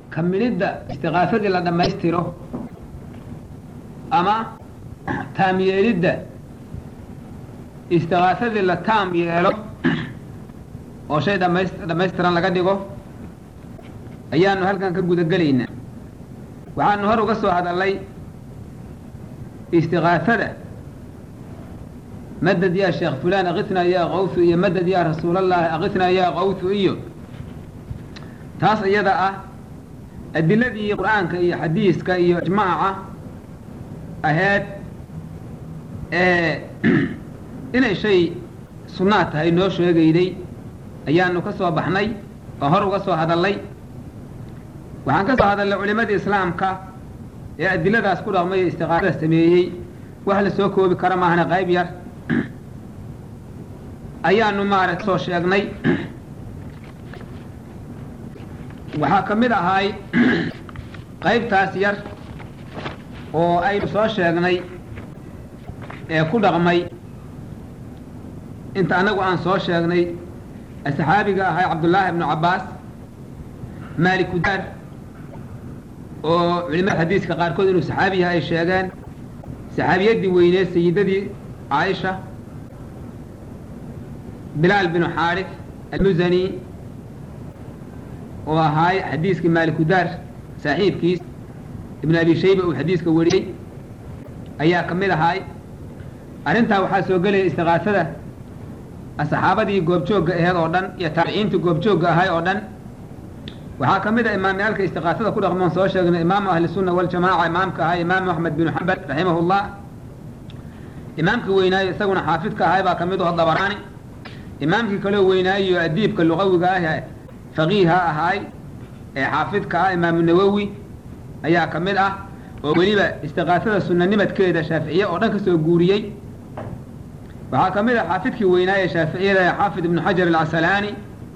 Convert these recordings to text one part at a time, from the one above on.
kamilidda istiqaafadii la dhammaystiro ama taam yeelidda istiqaafadii la taam yeelo oo shay dhamays dhammaystiran laga dhigo ayaanu halkan ka gudagelaynaa waxaanu hor uga soo hadalnay istiqaafada madad yaa sheekh fulaan akitnaa yaa kawsu iyo madad yaa rasuulallahi akitnaa yaa kawsu iyo taas iyada ah adiladii qur-aanka iyo xadiiska iyo ijmaaca aheyd inay shay sunnaa tahay noo sheegayday ayaanu ka soo baxnay oo hor uga soo hadalnay waxaan ka soo hadalnay culimadii islaamka ee adiladaas ku dhaqmay ee istiqaafada sameeyey wax la soo koobi kara maahana qayb yar ayaanu maarata soo sheegnay waxaa ka mid ahay qaybtaas yar oo aynu soo sheegnay ee ku dhaqmay inta anagu aan soo sheegnay saxaabiga ahay cabdullaahi ibnu cabbaas maaliku daar oo culimada xadiiska qaarkood inuu saxaabi yahay ay sheegeen saxaabiyaddii weyneed sayidadii caaisha bilaal binu xaarif almusani oo ahaay xadiiskii maalikudaar saaxiibkiis ibnu abi shayba uu xadiiska wariyey ayaa ka mid ahaay arrintaa waxaa soo gelaya istiqaasada saxaabadii goobjoogga aheed oo dhan iyo taabiciintii goobjoogga ahay oo dhan waxaa ka mid a imaamyaalka istiqaasada ku dhaqmoon soo sheegnay imaamu ahli sunna waljamaaca imaamka ahay imaamu axmed binu xambal raximahullah imaamkii weynaayo isaguna xaafidka ahay baa ka mid aho dabaraani imaamkii kaloo weynaayo adiibka luqawiga ah faqiiha ahaay ee xaafidka ah imaamu nawowi ayaa ka mid ah oo weliba istiqaasada sunanimadkeeda shaaficiye oo dhan ka soo guuriyey waxaa ka mid ah xaafidkii weynaaye shaaficiyada ee xaafid ibnu xajar alcasalaani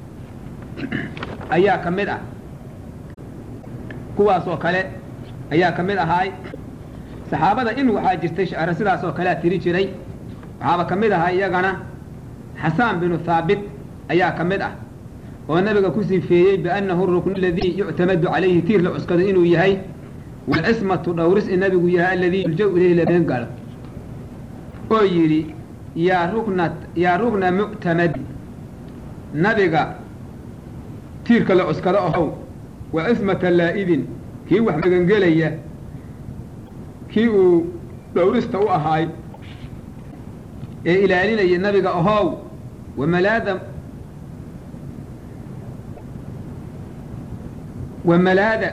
ayaa ka mid ah kuwaas oo kale ayaa ka mid ahaay saxaabada in waxaa jirtay shacro sidaas oo kalea tiri jiray waxaaba ka mid ahaa iyagana xasaan binu haabit ayaa ka mid ah oo nabiga ku sifeeyey biannahu ruknu aladii yuctamadu calayhi tiir la cuskado inuu yahay walcismatu dhowris in nabigu yahay aladii yulja ilayhi lameen galo oo yidhi yaa rukna yaa rukna muctamadi nabiga tiirka la cuskado ahow wa cismata laa'idin kii wax magangelaya kii uu dhowrista u ahaay ee ilaalinaya nabiga ahow wamalaada wamalaada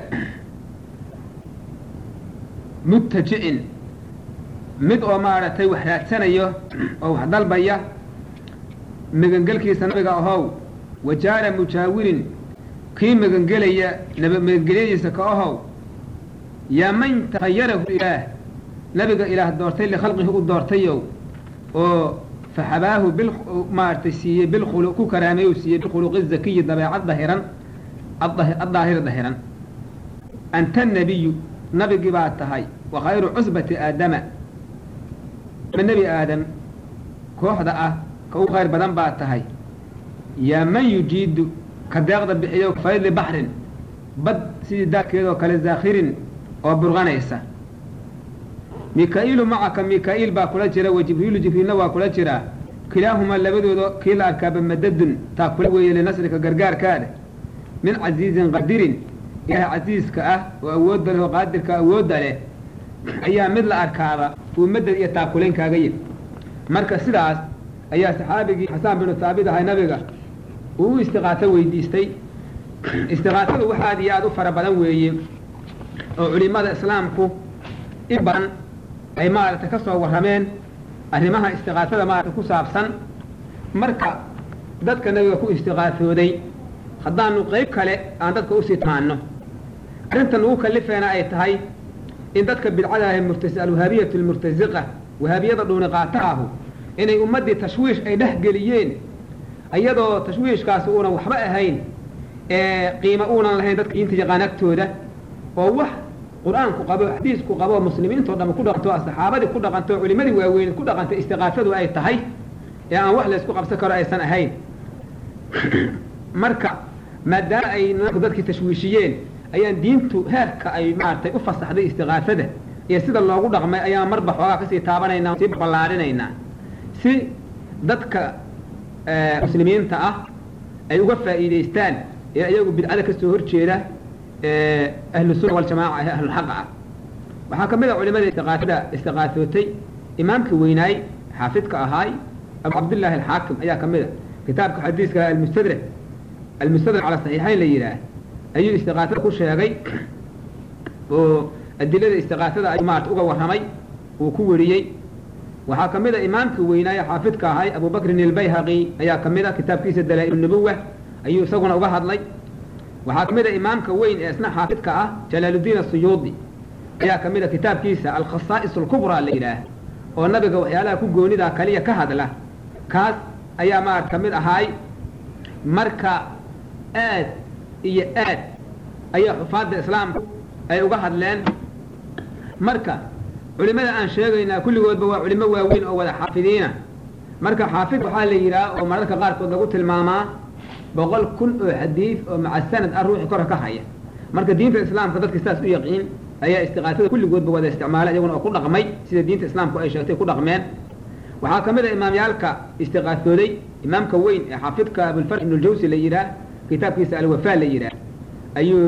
mubtajicin mid oo maaragtay wax raadsanayo oo wax dalbaya magangelkiisa nabiga ahow wajaara mujaawirin kii magangelaya naba magangelyadiisa ka ahow yaa man takhayarahu ilaah nabiga ilaah doortay likhalqihi u doortayow oo faxabaahu bil maaragtay siiyey bilkhulu ku karaameeyu siiyey bilkhuluqi zakiyi dabeecad dahiran addaahir dahiran anta nabiyu nabigii baa tahay wa khayru cusbati aadama nebi aadam kooxda ah ka ugu khayr badan baa tahay yaa man yujiidu ka deeqda bixiyo faydi baxrin bad sidii daadkeedoo kale zaakhirin oo burqanaysa mika-iilu macaka mika-iil baa kula jira wa jibriilu jibriilna waa kula jiraa kilaahumaa labadooda kii la arkaaba madadun taa kula weeye linasrika gargaarkaada min casiizin qadirin ilaahay casiiska ah oo awoodda leh oo qaadirka awoodda leh ayaa mid la arkaaba uu madad iyo taakulayn kaaga yid marka sidaas ayaa saxaabigii xasaan binu haabit ahay nabiga uu u istiqaaso weydiistay istiqaasadu wax aad iyo aada u fara badan weeye oo culimada islaamku in badan ay maaragtay ka soo warrameen arrimaha istiqaasada maaragtay ku saabsan marka dadka nabiga ku istiqaasooday haddaanu qayb kale aan dadka usii tamaano arrintan ugu kalifeena ay tahay in dadka bidcada ahe murtas alwahaabiyatu almurtasiqa wahaabiyada dhuuni qaataahu inay ummaddii tashwiish ay dhex geliyeen iyadoo tashwiishkaasi uunan waxba ahayn ee qiimo uunan lahayn dadka diinta yaqaan agtooda oo wax qur-aanku qabo xadiisku qabo muslimiintoo dham ku dhaqanto saxaabadii ku dhaqanto culimadii waaweyn ku dhaqantay istiqaasadu ay tahay ee aan wax laysku qabsan karo aysan ahayn marka maadaama ay dadkii tashwiishiyeen ayaan diintu heerka ay maaragtay u fasaxday istiqaasada iyo sida loogu dhaqmay ayaan marba xoogaa kasii taabanaynaa sii ballaarinaynaa si dadka muslimiinta ah ay uga faa'iidaystaan ee iyagu bidcada kasoo horjeeda ahlu sunna waljamaaca ee ahlulxaqa ah waxaa kamid a culimada istiqaasada istiqaasootay imaamka weynaay xaafidka ahaay abu cabdillaahi alxaakim ayaa kamid a kitaabka xadiiska almustadrak almustadrak cala saxiixayn la yidhaah ayuu istiqaasada ku sheegay oo adilada istiqaasada ayuu maarata uga warramay uu ku weriyey waxaa kamid a imaamka weynaaye xaafidka ahay abu bakrin ilbayhaqi ayaa kamid a kitaabkiisa dalaa-il nubuwa ayuu isaguna uga hadlay waxaa kamid a imaamka weyn ee isna xaafidka ah jalaaluddiin asuyuudi ayaa kamid a kitaabkiisa alkhasaa'is alkubraa la yidhaah oo nabiga waxyaalaha ku goonidaa kaliya ka hadla kaas ayaa maarata kamid ahaay marka aad iyo aad ayaa xufaadda islaamku ay uga hadleen marka culimada aan sheegaynaa kulligoodba waa culimo waaweyn oo wada xaafidiina marka xaafid waxaa la yidhaah oo mararka qaarkood lagu tilmaamaa boqol kun oo xadiid oo maca sanad ah ruuxi kora ka haya marka diinta islaamka dadka sidaas u yaqiin ayaa istiqaasada kulligoodba wada isticmaala iyaguna oo ku dhaqmay sida diinta islaamku ay sheegtay ku dhaqmeen waxaa kamid a imaamyaalka istiqaasooday imaamka weyn ee xaafidka abulfarx ibn ljawsi la yidhaah kitaabkiisa alwafaa la yidhaah ayuu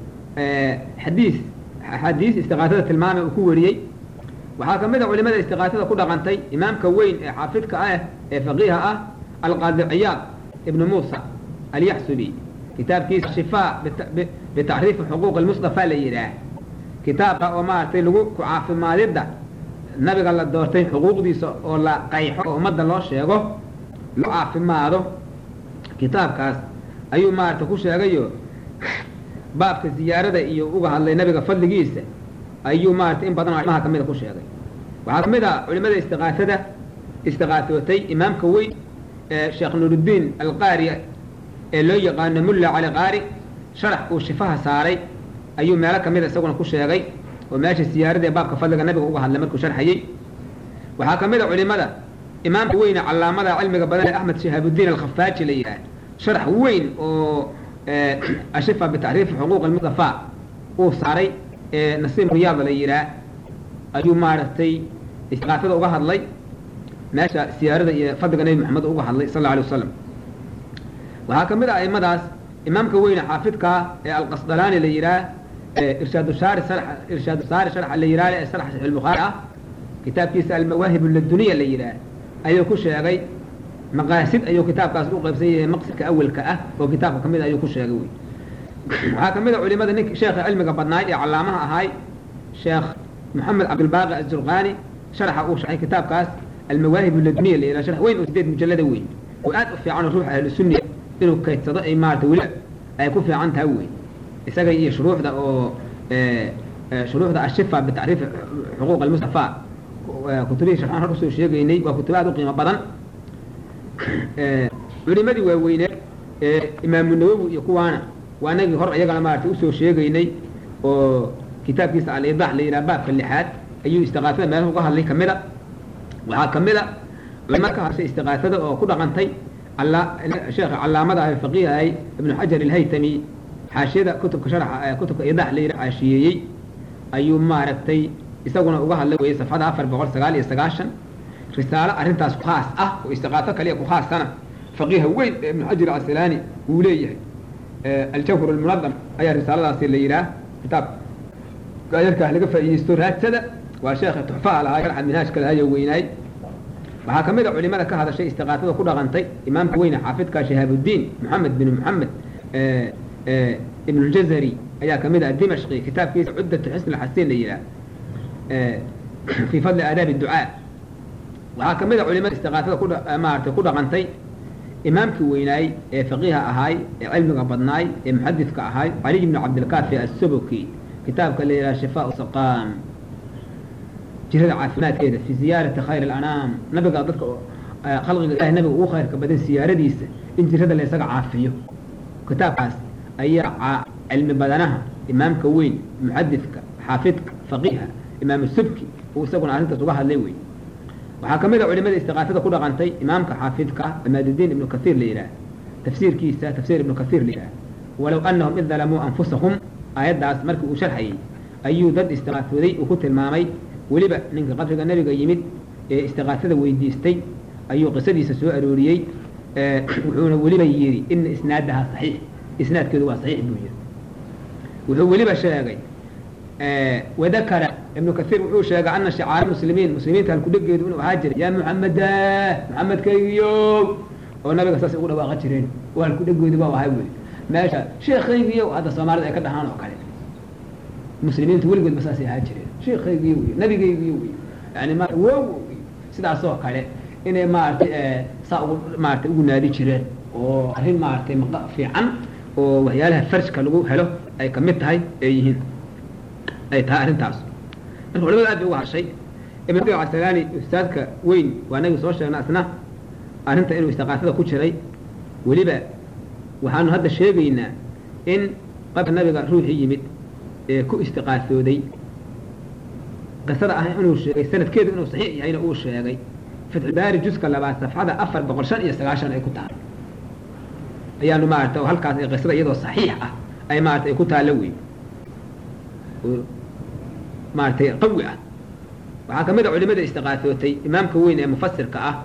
xadiis axaadiis istiqaasada tilmaamay uu ku wariyey waxaa kamid a culimada istiqaasada ku dhaqantay imaamka weyn ee xaafidka ah ee faqiiha ah alqaadi ciyaad ibnu muusa alyaxsubi kitaabkiisa shifaa bitacriifi xuquuq almustafa la yidhaah kitaabka oo maaragtay lagu ku caafimaadidda nabiga la doortay xuquuqdiisa oo la qayxo oo ummadda loo sheego loo caafimaado kitaabkaas ayuu maaragtay ku sheegayo baabka ziyaarada iyo uga hadlay nabiga fadligiisa ayuu maaragtay in badan oo arrimaha kamida ku sheegay waxaa kamid a culimada istiqaasada istiqaasootay imaamka weyn ee sheekh nuuruddiin alqaari ee loo yaqaano mulla cali qaari sharax uu shifaha saaray ayuu meelo kamida isaguna ku sheegay oo meesha siyaarada ee baabka fadliga nabiga uga hadlay markuu sharxayey waxaa kamid a culimada imaamka weyne calaamada cilmiga badan ee axmed shihaabudiin alkhafaaji la yidhaah sharax weyn oo ashifa bitacriifi xuquuq almustafa uu saaray ee nasiim riyaada la yidhaah ayuu maaragtay istiqaasada uga hadlay meesha siyaarada iyo fadliga nebi maxamed uga hadlay sal alla alay wasalam waxaa kamid ah aimadaas imaamka weyne xaafidkaa ee alqasdalaani la yidhaah irshaad saari irshaad saari sharxa la yidhaah ee sarxa saxiix albukhaari ah kitaabkiisa almawaahib laduniya la yidhaah ayuu ku sheegay maqaasid ayuu kitaabkaas u qaybsan yahay maqsidka awelka ah oo kitaabka kamid ayuu ku sheegay wey waxaa kamid a culimada nink sheekha cilmiga badnaay ee calaamaha ahay sheekh moxamed cabdilbaaqi azurqani sharxa uu sharxay kitaabkaas almawaahib laduniya la yidhaha sharx weyn oo sideed mujallada weyn oo aad u fiican oo ruuxa ahlu sunniya inuu kaydsado ay maarata weli ay ku fiican tahay wey isaga iyo shuruuxda oo shuruuxda ashifa bitacriif xuquuq almustafa kutubihii sharxaan hor usoo sheegaynay waa kutubo aad u qiimo badan culimadii waaweyneed ee imaamu nawowi iyo kuwaana waa anagii hor iyagana maarata usoo sheegaynay oo kitaabkiisa alidax la yidhaha baabka lixaad ayuu istiqaasada meelaha uga hadlay kamid a waxaa kamid a culima ka hadashay istiqaasada oo ku dhaqantay sheekha calaamada ah faqiih ahay ibnu xajar alhaytami xaashiyada kutubka sharxa kutubka idax la yidhaha xaashiyeeyey ayuu maaragtay isaguna uga hadlay weye safxada afar boqol sagaal iyo sagaashan risaalo arrintaas ku khaas ah oo istiqaaso kaliya ku khaasana faqiiha weyn ee ibnu xajar casalaani wuu leeyahay aljawhar almunadam ayaa risaaladaasi la yidhaah kitaab gaayarkaah laga faa'iideysto raadsada waa sheekha tuxfaha lahaa sharxa minhaajka lahaa iyo weynaay waxaa kamid a culimada ka hadashay istiqaasada ku dhaqantay imaamka weyne xaafidka shihaabudiin moxamed bin moxamed ibn ljazari ayaa kamid ah dimashqi kitaabkiisa cuddatu xisn alxasiin la yidhaah fi fadli aadaabi ducaa waxaa kamid a culimada istiqaasada ku maaragtay ku dhaqantay imaamkii weynaay ee faqiiha ahaay ee cilmiga badnaay ee muxadidka ahaay caliy bn cabdilkaafi assubuki kitaabka la yidhaha shifaa saqaam jirada caafimaadkeeda fi ziyaarati khayr alanaam nabiga dadka khalqiga ilahay nabiga ugu khayrka badan siyaaradiisa in jirada la isaga caafiyo kitaabkaas ayaa cilmi badanaha imaamka weyn muxadidka xaafidka faqiiha imaam subki uu isaguna arrintaas uga hadlay wey waxaa kamid a culimada istiqaasada ku dhaqantay imaamka xaafidka amaadudiin ibnu kaiir la yidhaah tafsiirkiisa tafsiir ibnu kaiir la yidhaah walow annahum id dalamuu anfusahum aayaddaas markii uu sharxayey ayuu dad istiqaafooday uu ku tilmaamay weliba ninka qabriga nebiga yimid ee istiqaafada weydiistay ayuu qisadiisa soo arooriyey wuxuuna weliba yidhi ina isnaadaha saxiix isnaadkeedu waa saxiix buu yidhi wuxuu weliba sheegay wadakara ibnu kaiir wuxuu sheegay ana shicaara muslimiin muslimiinta halkudhegeedu inuu ahaa jiray yaa muxameda muxamedkaygiyow oo nabiga saas ugu dhawaaqa jireen oo halkudhegeedu baa ahay wey meesha sheekaygiyow hadda soomaalida ay ka dhahaan oo kale muslimiintu weligoodba saasay ahaa jireen sheekaygiyo wey nabigaygiyo wey yani ma wow sidaasoo kale inay maaragtay saa ugu maaratay ugu naadi jireen oo arrin maaragtay maqa fiican oo waxyaalaha farjka lagu helo ay kamid tahay ay yihiin ay tahay arrintaas marka culamada aad bay uga harshay ibn casalaani ustaadka weyn waa nabi soo sheegna isna arrinta inuu istiqaafada ku jiray weliba waxaanu hadda sheegaynaa in qabka nabiga ruuxii yimid ee ku istiqaafooday qisada ah inuu sheegay sanadkeedu inuu saxiix yahayna uu sheegay fatxubaari juska labaad safxada afar boqol shan iyo sagaashan ay ku tahay ayaanu maarata oo halkaas ay qisada iyadoo saxiix ah ay maarata ay ku taalla wey oo maaratay qawi ah waxaa kamid a culimada istiqaafootay imaamka weyn ee mufasirka ah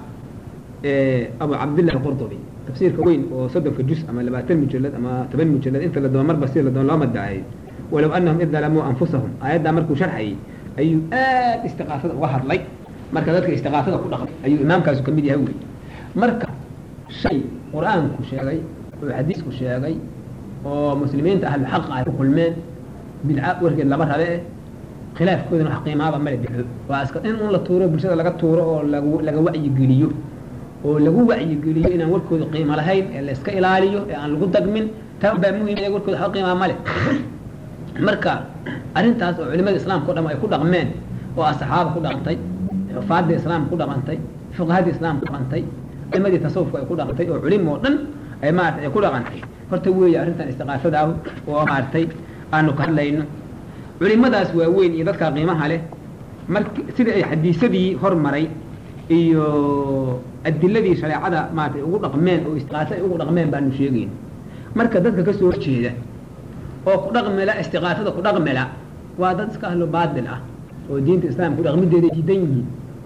abu cabdillahi alqurdubi tafsiirka weyn oo soddonka juz ama labaatan mujalad ama toban mujalad inta la doono marba si la doono loo madaayo walow anahum id dalamuu anfusahum aayaddaa markuu sharxayay ayuu aad istiqaafada uga hadlay marka dadka istiqaafada ku dhaqmay ayuu imaamkaasu kamid yahay wey marka shay qur-aanku sheegay oo xadiisku sheegay oo muslimiinta ahlu xaqa ay ku kulmeen bidca warkeed lama rabe eh khilaafkoodana wax qiimaaba male bixo waa iska in un la tuuro bulshada laga tuuro oo lagu laga wacyigeliyo oo lagu wacyigeliyo inaan warkooda qiimo lahayn ee la iska ilaaliyo ee aan lagu dagmin taa baa muhim ee warkooda waxba qiimaa male marka arrintaas oo culimada islaamka o dham ay ku dhaqmeen oo asxaaba ku dhaqantay xufaadda islaamka ku dhaqantay fuqahada islaamka ku dhaqantay culimadii tasawufka ay ku dhaqantay oo culim oo dhan ay maarata ay ku dhaqantay horta weeye arrintan istiqaafada ah oo maaragtay aanu ka hadlayno culimadaas waaweyn iyo dadkaa qiimaha leh mark sidii ay xadiisadii hormaray iyo adiladii shareecada maaratay ugu dhaqmeen oo istiqaaso ay ugu dhaqmeen baanu sheegayn marka dadka kasoo horjeeda oo ku dhaqmela istiqaasada ku dhaqmela waa dad iska ahlo baatil ah oo diinta islaamka ku dhaqmideeda diidan yihiin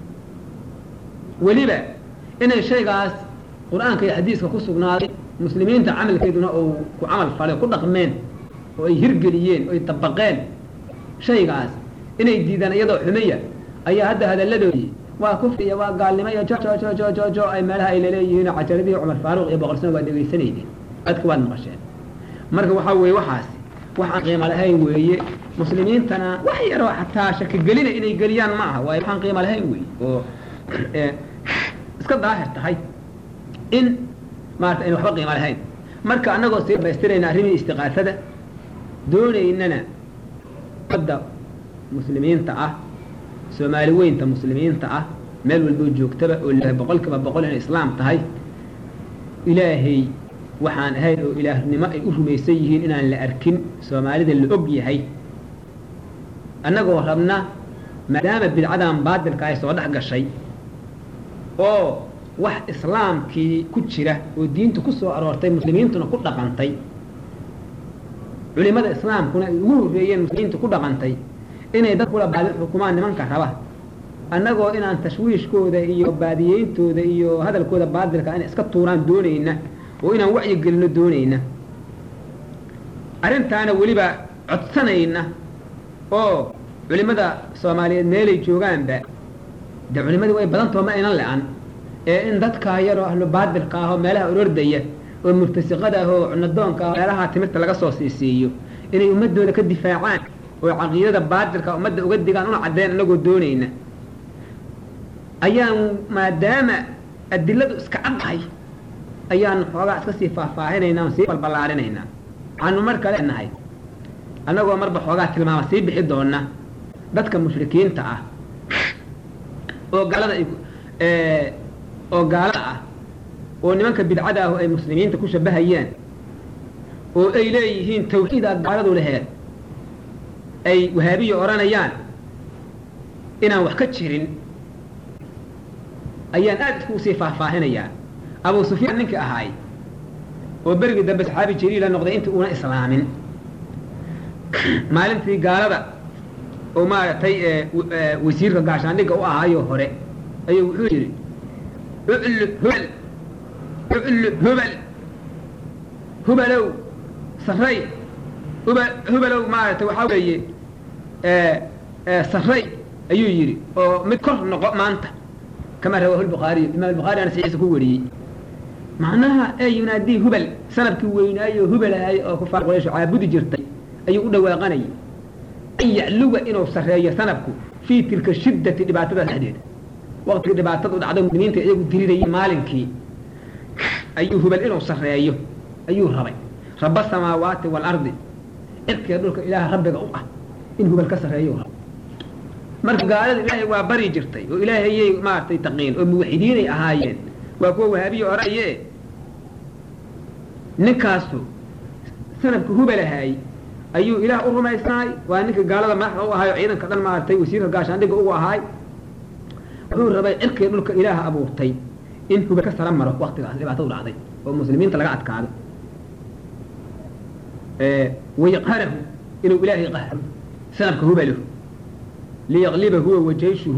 weliba inay shaygaas qur-aanka iyo xadiiska ku sugnaaday muslimiinta camalkeeduna oo ku camal falay ku dhaqmeen oo ay hirgeliyeen oo ay dabaqeen shaygaas inay diidaan iyadoo xumeya ayaa hadda hadalladoodii waa kufriya waa gaalnimo iyo jo jo jo jo jo jo ay meelaha ay laleeyihiin cajaradii cumar faaruq iyo boqol sano waa dhegaysanaydeen dadka waad maqasheen marka waxaa weeye waxaas wax aan qiimo lahayn weeye muslimiintana wax yaroo xataa shakigelina inay geliyaan ma aha waayo waxaan qiimo lahayn weeye oo iska daahir tahay in maarata ayna waxba qiimo lahayn marka annagoo sii dhamaystirayna arrimii istiqaasada doonaynana ummadda muslimiinta ah soomaali weynta muslimiinta ah meel walboo joogtaba oo la boqol kiiba boqol inay islaam tahay ilaahay waxaan ahayn oo ilaahnimo ay u rumaysan yihiin inaan la arkin soomaalida la og yahay annagoo rabna maadaama bidcadan baadilka ay soo dhex gashay oo wax islaamkii ku jira oo diinta ku soo aroortay muslimiintuna ku dhaqantay culimada islaamkuna ay ugu horreeyeen muslimiinta ku dhaqantay inay dad kula baadi xukumaan nimanka raba annagoo inaan tashwiishkooda iyo baadiyeyntooda iyo hadalkooda baadilka inay iska tuuraan doonayna oo inaan wacyi gelino doonayna arrintaana weliba codsanayna oo culimada soomaaliyeed meelay joogaanba dee culimadii way badantao ma aynan le-an ee in dadkaa yaroo ahlu baadilka ah oo meelaha orordaya oo murtasiqada ah oo cunadoonka ah meelaha timirta laga soo siisiiyo inay ummadooda ka difaacaan oo caqiidada baadilka ummadda uga digaan una caddeyn anagoo doonayna ayaan maadaama adiladu iska caddahay ayaanu xoogaa iska sii faahfaahinaynaa o sii balballaarinaynaa waxaanu marka leenahay annagoo marba xoogaa tilmaama sii bixi doona dadka mushrikiinta ah oo gaalada ay oo gaalada ah oo nimanka bidcada ah oo ay muslimiinta ku shabahayaan oo ay leeyihiin tawxiida gaaladu laheed ay wahaabiya odhanayaan inaan wax ka jirin ayaan aada iskugu sii faahfaahinayaa abu sufyaan ninkii ahaay oo berigii dambe saxaabi jaliila noqday intii una islaamin maalintii gaalada oo maaragtay wasiirka gaashaandhigga u ahaayo hore ayuu wuxuu yidhi uclu hubal uclu hubal hubalow sarray huba hubalow maaragtay waxaa weeye sarray ayuu yidhi oo mid kor noqo maanta kama rawaahu lbukhaariyu imaam albukhaari ana saxiisa ku wariyey macnaha ee yunaadii hubal sanabkii weynaayo hubalahay oo kufaar quraysh caabudi jirtay ayuu u dhawaaqanayay an yacluga inuu sarreeyo sanabku fii tilka shiddati dhibaatadaas dhexdeeda waqtigii dhibaatadu dhacdo muslimiinta iyagu dirirayay maalinkii ayuu hubal inuu sarreeyo ayuu rabay raba samaawaati waalardi cirkiga dhulka ilaaha rabbiga u ah in hubal ka sarreeyo rabo marka gaalada ilaahay waa bari jirtay oo ilaahayay maaragtay taqiin oo muwaxidiinay ahaayeen waa kuwa wahaabiya oraye ninkaasu sanabka hubalahay ayuu ilaah u rumaysnaay waa ninka gaalada madaxda u ahaay oo ciidanka dhan maaragtay wasiirka gaashaandhigga ugu ahaay wuxuu rabay cirkiga dhulka ilaaha abuurtay in hubal ka sara maro waktigaas dhibaatadu dhacday oo muslimiinta laga adkaado wayaqharahu inuu ilaahay qahro sanabka hubalahu liyaqliba huwa wajayshuhu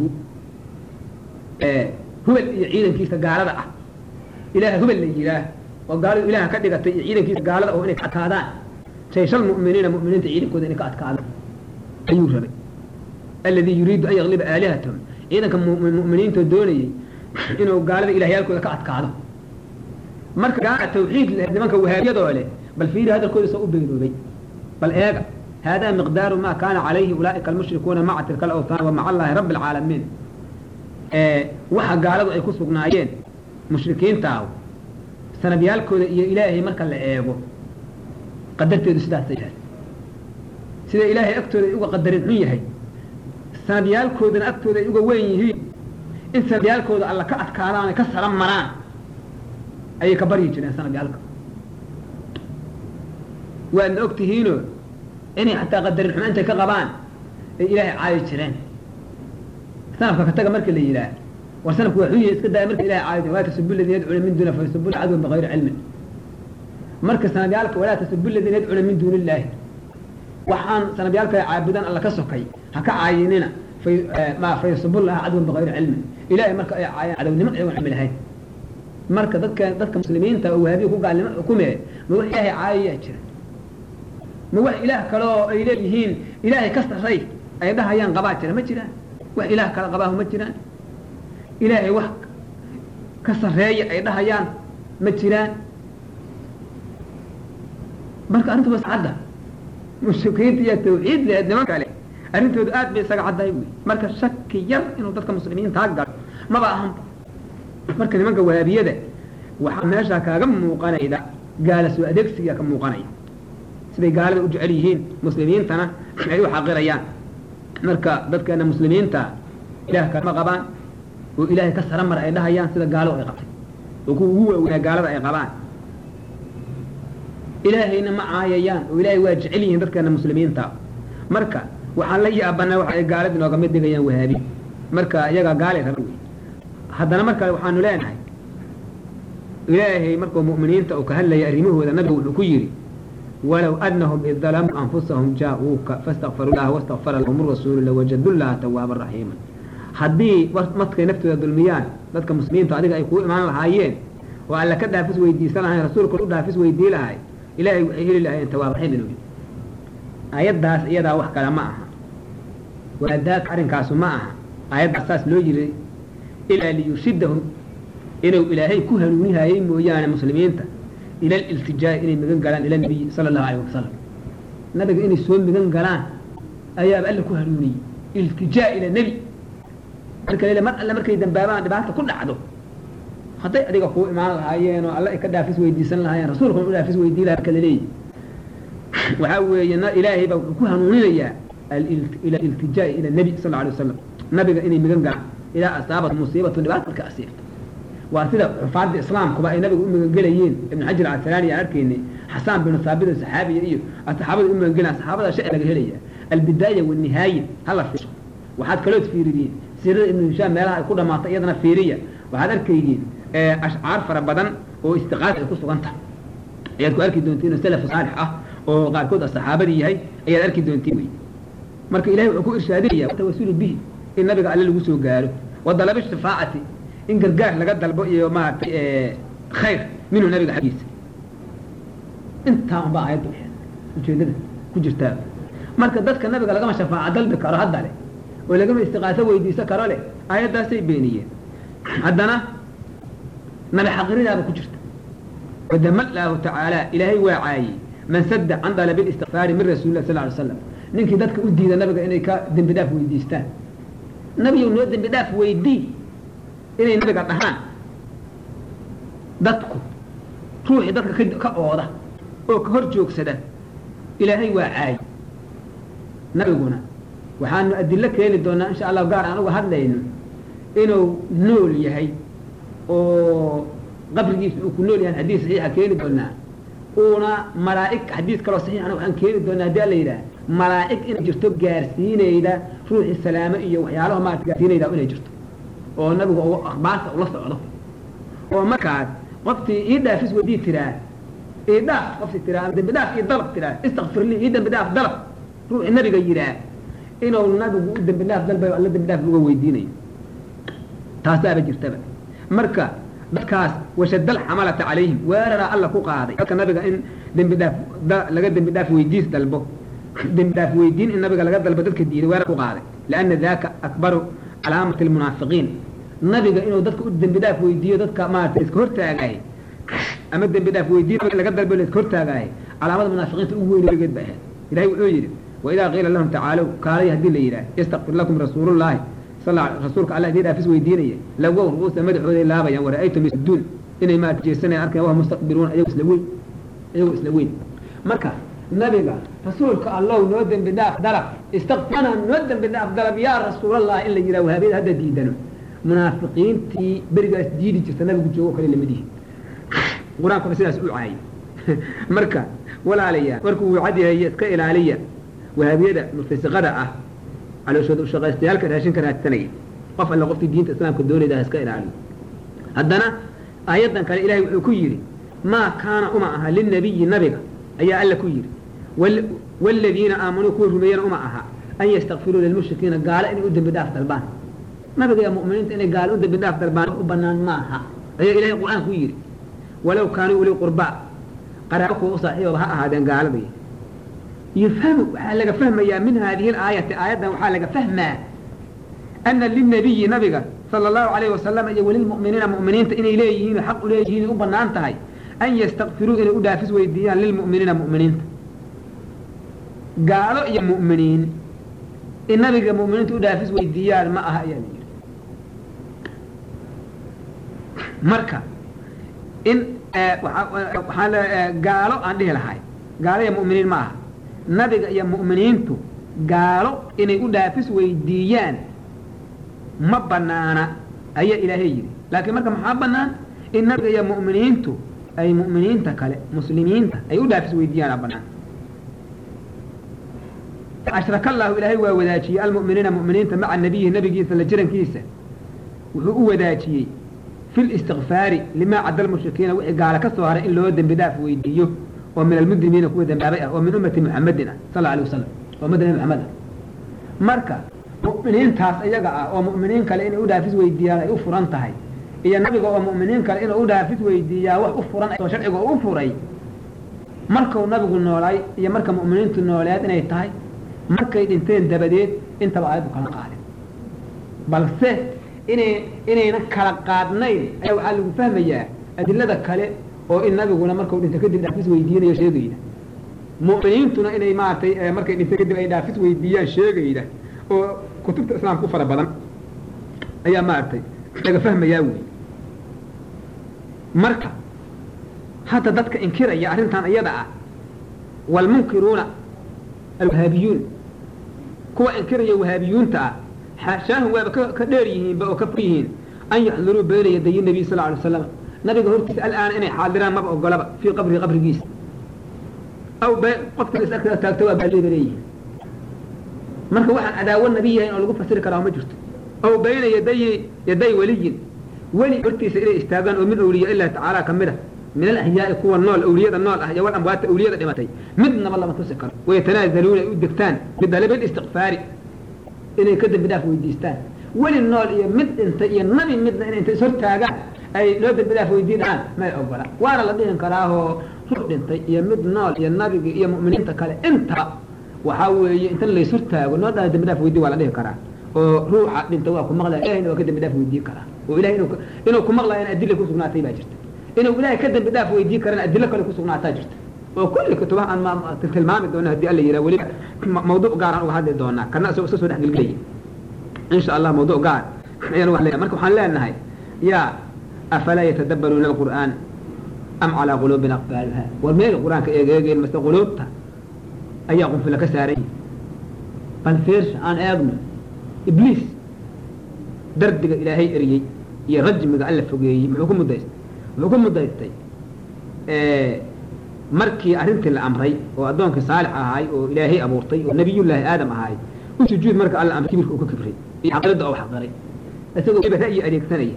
hubal iyo ciidankiisa gaalada ah ilaaha hubal la yihaah oo gaaladu ilaha ka dhigatay iyo ciidankiisa gaalada oo inay ka adkaadaan jayshal mu'miniina mu'miniinta ciidankooda inay ka adkaadaan ayuu rabay alladii yuriidu an yaqliba aalihatahum ciidanka mu'miniinta doonayay inuu gaalada ilahyaalkooda ka adkaado marka gaala tawxiid leh nimanka wahaabiyadoo leh bal fiiri hadalkooda soo u beenoobay bal eega hada miqdaaru ma kana calayhi ulaa'ika almushrikuuna maca tilka alawtaan wa maca allahi rabbi alcaalamiin waxa gaaladu ay ku sugnaayeen mushrikiintaahu sanabyaalkooda iyo ilaahay marka la eego qadarteedu sidaasay tahay sida ilaahay agtooda ay uga qadarin xun yahay sanabyaalkoodana agtooda ay uga weyn yihiin in sanabyaalkooda alla ka adkaadaan ka sara maraan ayay ka baryi jireen sanabyaalka waadna og tihiino inay xataa qadarin xumo intay ka qabaan ay ilaahay caayi jireen sanafka ka taga marka la yidhaah war sanafku waa xun yahay iska daaya marka ilahay caayi walaa tasubu ladina yadcuuna min duuna fayasubu cadwan bigayri cilmin marka sanabyaalka walaa tasubu ladina yadcuuna min duuni illaahi waxaan sanabyaalka caabudan alla ka sokay ha ka caayinina ma fayasubu laha cadwan bigayri cilmin ilahay marka ay caayaan cadownimo ayagoon cilmi lahayn marka dadka dadka muslimiinta oo wahaabiya ku gaalnimo xukume ma wax ilaahay caayayaa jira ma wax ilaah kale oo ay leeyihiin ilaahay ka sarray ay dhahayaan qabaa jira ma jiraan wax ilaah kale qabaahu ma jiraan ilaahay wax ka sarreeya ay dhahayaan ma jiraan marka arrintu was cadda mushrikiinta iyo tawxiid lehed niman kale arrintoodu aad bay isaga caddahay wy marka shaki yar inuu dadka muslimiintaa galo maba ahanba marka nimanka wahaabiyada waxaa meeshaa kaaga muuqanayda gaala soo adeegsiga ka muuqanaya siday gaalada u jecel yihiin muslimiintana ay u xaqirayaan marka dadkeena muslimiinta ilaah kalama qabaan oo ilaahay ka sara mara ay dhahayaan sida gaaladu ay qabtay oo kuwa ugu waaweynaa gaalada ay qabaan ilaahayna ma caayayaan oo ilaahay waa jecel yihiin dadkeena muslimiinta marka waxaan la yaabanaa waxa ay gaalada inooga mid dhigayaan wahaabi marka iyaga gaalay raba wey haddana mar kale waxaanu leenahay ilaahay markuu mu'miniinta uu ka hadlaya arrimahooda nabigu wuxuu ku yidhi walow anahum id dalamuu anfusahum jaa-uuka fastakfaru laha wastakfara lahum rasuulu lawajadu llaha tawaaban raxiima haddii markay naftooda dulmiyaan dadka muslimiinta adiga ay kuu imaan lahaayeen oo alla ka dhaafis weydiisan lahayn rasuulkuna u dhaafis weydii lahay ilaahay waxay heli lahayeen tawaab raxiim inuu yidhi aayaddaas iyadaa wax kale ma aha waadaaka arrinkaasu ma aha aayaddaas saas loo yiri ilaa liyurshidahum inuu ilaahay ku hanuunihayay mooyaane muslimiinta ila aliltijaa'i inay migan galaan ila nabiyi sala allahu alayh wasalam nabiga inay soo migan galaan ayaaba alla ku hanuuniyey iltijaa ila nebi marka lele mar alle markay dambaabaan dhibaata ku dhacdo hadday adiga kuu imaan lahaayeen oo alla ay ka dhaafis weydiisan lahaayeen rasuulkuna u dhaafis weydii laha marka laleeyahy waxaa weeye ilaahay baa wuxuu ku hanuuninayaa ila iltijaa'i ila nebi sal alay wasalam nabiga inay migan galaan ilaa asaabat musiibatu dhibaata marka asiibto waa sida xufaadda islaamkuba ay nabiga u magangelayeen ibn xajar alcasalaani aan arkaynay xasaan binu saabit saxaabiya iyo saxaabada u magangelaan saxaabada sharci laga helaya albidaaya wanihaaya hala fiirsho waxaad kalood fiiridiin siirada ibnu hishaam meelaha ay ku dhamaatay iyadana fiiriya waxaad arkaydiin ashcaar fara badan oo istiqaasa ay ku sugan tahay ayaad ku arki doontiin oo salaf saalix ah oo qaarkood a saxaabadii yahay ayaad arki doontiin wey marka ilahay wuxuu ku irshaadinaya tawasulu bihi in nabiga alle lagu soo gaaro wa dalabi shafaacati in gargaar laga dalbo iyo maaragtay khayr minhu nabiga xaggiisa intaa unbaa aayadda ujeedada ku jirtaa marka dadka nabiga lagama shafaaca dalbi karo hadda leh oo lagama istiqaaso weydiisan karo leh aayaddaasay beeniyeen haddana nabi xaqiridaaba ku jirta wadama laahu tacaala ilaahay waa caayey man sadda can dalabi listikfaari min rasuuli lah sal ly slam ninkii dadka u diida nabiga inay ka dembi dhaaf weydiistaan nabiyow noo dembi dhaaf weydii inay nabiga dhahaan dadku ruuxii dadka ka ooda oo ka hor joogsada ilaahay waa caayi nabiguna waxaanu adilo keeni doonaa insha allahu gaar aan uga hadlayno inuu nool yahay oo qabrigiisa uu ku nool yahay xadiis saxiixa keeni doonaa uuna malaa'ig xadiis kaloo saxiixana waxaan keeni doonaa haddii alla yidhaah malaa'ig inay jirto gaarsiinayda ruuxii salaamo iyo waxyaalaha maarata gaarsiinayda inay jirto oo nabigu akhbaarta ula socdo oo markaas qoftii ii dhaafis weydii tiraa ii dhaaf qofti tiraa ama dembi dhaaf ii dalab tiraa istakfir lii ii dembi dhaaf dalab ruuxii nabiga yidhaah inuu nabigu u dembi dhaaf dalbayo alla dembi dhaaf uga weydiinayo taasaaba jirtaba marka dadkaas washadal xamalata calayhim weeraraa alla ku qaaday dadka nabiga in dembi dhaaf laga dembi dhaaf weydiis dalbo dembi dhaaf weydiin in nabiga laga dalbo dadka diiday weerar ku qaaday lianna daka akbaru calaamati almunaafiqiin nabiga inuu dadka u dembi dhaaf weydiiyo dadka maarata iska hortaagaay ama dembi dhaaf weydiin laga dalbo la iska hortaagaay calaamada munaafiqiinta ugu weyn weligeed ba ahayd ilahay wuxuu yidhi waidaa qiila lahum tacaalow kaalay haddii la yidhaah yastakfir lakum rasuulullahi rasuulka alla idin dhaafis weydiinaya lagow ru'uusa madaxooday laabayaan wara'aytum yasuduun inay maarata jeesanayaan arkayan wahum mustaqbiruuna ayago isla weyn ayagoo isla weyn marka nabiga rasuulka allow noo dembi dhaaf dalab istakfirana noo dembi dhaaf dalab yaa rasuulallah in la yidhaha wahaabiyada hadda diidano munaafiqiintii berigaas diidi jirta nabigu joogo kale lamadihi qur-aankuna sidaas u caayay marka walaalayaa markuu uu cad yahay iska ilaaliya wahaabiyada murtasiqada ah calooshooda ushaqaystayaalka raashinka raadsanaya qof alle qofkii diinta islaamka doonayda ha iska ilaaliyo haddana aayaddan kale ilahay wuxuu ku yidhi maa kaana uma aha lilnabiyi nabiga ayaa alla ku yidhi waaladiina aamanuu kuwa rumeeyana uma aha an yastakfiruu lilmushrikiina gaalo inay u dembi dhaaf dalbaan nabiga iyo mu'miniinta inay gaalo u dembi dhaaf dalbaan u banaan maaha ayaa ilahay qur-aan ku yidhi walow kaanuu uli qurbaa qaraabo kuwa u saaxiibaba ha ahaadeen gaalada yufhamu waxaa laga fahmayaa min haadihi alaayati aayaddan waxaa laga fahmaa ana lilnabiyi nabiga sala allahu alayhi wasalam iyo walilmu'miniina mu'miniinta inay leeyihiin xaq u leeyihiin u banaan tahay an yastakfiruu inay u dhaafis weydiiyaan lilmu'miniina mu'miniinta gaalo iyo mu'miniin in nabiga mu'miniinta u dhaafis weydiiyaan ma aha ayaa la yidhi marka in waxaa gaalo aan dhihi lahay gaalo iyo mu'miniin ma aha nabiga iyo mu'miniintu gaalo inay u dhaafis weydiiyaan ma banaana ayaa ilaahay yidhi laakiin marka maxaa banaan in nabiga iyo mu'miniintu ay mu'miniinta kale muslimiinta ay u dhaafis weydiiyaana banaan ashraka allahu ilaahay waa wadaajiyey almu'miniina mu'miniinta maca nabiyihi nabigiisa la jirankiisa wuxuu u wadaajiyey fi listikfaari limaa cadda almushrikiina wixii gaala ka soo haray in loo dembi dhaaf weydiiyo oo min almujrimiina kuwa dambaabay ah oo min ummati muxamedin ah sal alay wasalam oo ummada nabi maxamed ah marka mu'miniintaas iyaga ah oo mu'miniin kale inay u dhaafis weydiiyaan ay u furan tahay iyo nabiga oo mu'miniin kale inuu u dhaafis weydiiyaa wax u furan oo sharciga u furay markuu nabigu noolaay iyo marka mu'miniintu nooleed inay tahay markay dhinteen dabadeed intaba aayaddu kala qaadin balse inay inayna kala qaadnayn ayaa waxaa lagu fahmayaa adilada kale oo in nabiguna markuu dhinto kadib dhaafis weydiinayo sheegayda mu'miniintuna inay maaragtay markay dhinto kadib ay dhaafis weydiiyaan sheegayda oo kutubta islaamka u fara badan ayaa maaragtay laga fahmayaa wey marka hadda dadka inkiraya arrintan iyada ah waalmunkiruuna alwahaabiyuun kuwa inkiraya wahaabiyuunta ah xaashaahum waaba ka dheer yihiinba oo ka fog yihiin an yaxduruu bayna yadayi nabiy sal alay slam nabiga hortiisa al'aana inay xaadiraan maba ogolaba fii qabrihi qabrigiisa aw qofka is agtada taagto waa baaleeda leeyihin marka waxaan cadaawo nabi yahayn oo lagu fasiri karaa ma jirto aw bayna yaday yaday weliyin weli hortiisa inay istaagaan oo min awliya illahi tacaala ka mid a min alaxyaai kuwa nool awliyada nool ah iyo wal amwaata awliyada dhimatay midnaba lama tusi karo wayatanaazaluuna ay u degtaan bidalabil istikfaari inay ka dembi dhaaf weydiistaan weli nool iyo mid dhintay iyo nabi midna inay inta ishortaagaan ay loo dembi dhaaf weydiin dhahaan may ogola waana la dhihin karaahoo ruux dhintay iyo mid nool iyo nabiga iyo mu'miniinta kale intaba waxaa weeye inta layshortaago noo dhaa dembi dhaaf weydiin waa la dhihi karaa oo ruuxa dhinta waa ku maqlaya ilahayna waa ka dembi dhaaf weydiin karaa oo ilahay inuu inuu ku maqlaayana adilla ku sugnaatay baa jirta inuu ilaahay ka dembi dhaaf weydiin karana adilo kale ku sugnaataa jirta oo kulli kutubaha aan tilmaami doono haddii alla yidhaha weliba mawduuc gaaraan uga hadli doonaa kana isagoo iska soo dhex gelgelaya insha allah mawduuc gaar ayaan wax leeyahay marka waxaan leenahay yaa afalaa yatadabbaruuna alqur'aan am calaa quluubin aqfaaluha war meel qur-aanka eegeegeen mase quluubta ayaa qunfila ka saaran yihi bal fiirsha aan eegno ibliis dardiga ilaahay eriyey iyo rajmiga alla fogeeyey muxuu ku mudaystay muxuu ku mudaystay markii arrintii la amray oo addoonkii saalix ahaay oo ilaahay abuurtay oo nabiyullaahi aadam ahaay u sujuud marka alla amray kibirka uu ka kibray iyo xaqirada oo xaqiray isagoo weliba ra'yi adeegsanaya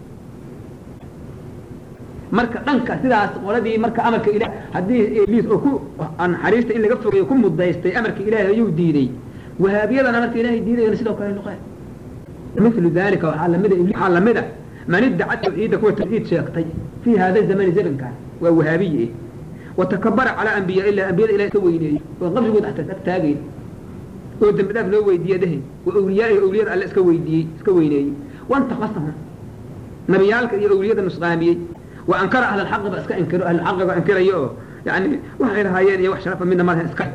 marka dhanka sidaas qoladii marka amarka ilah haddii ibliis oo ku naxariista in laga fogeeyo ku mudaystay amarka ilaahay ayuu diiday wahaabiyadana marka ilaahay diidayana sidoo kale noqeen milu dalika waxaa lamida waxaa lamida man iddaca tawxiida kuwa tawxiid sheegtay fii hada zamani zamankan waa wahaabiye eh watakabara calaa ambiyaa illah ambiyada ilahay iska weyneeyey oo qabrigooda xataa ag taagayn oo dembi dhaaf loo weydiiye dhehe oo awliyaa iyo awliyada alle iska weydiiyey iska weyneeyey wantaqasahum nabiyaalka iyo awliyada nusqaamiyey wa ankara ahla alxaqi ba iska inkiro ahlulxaqiga inkirayo oo yani waxay lahaayeen iyo wax sharafa midna malahan iska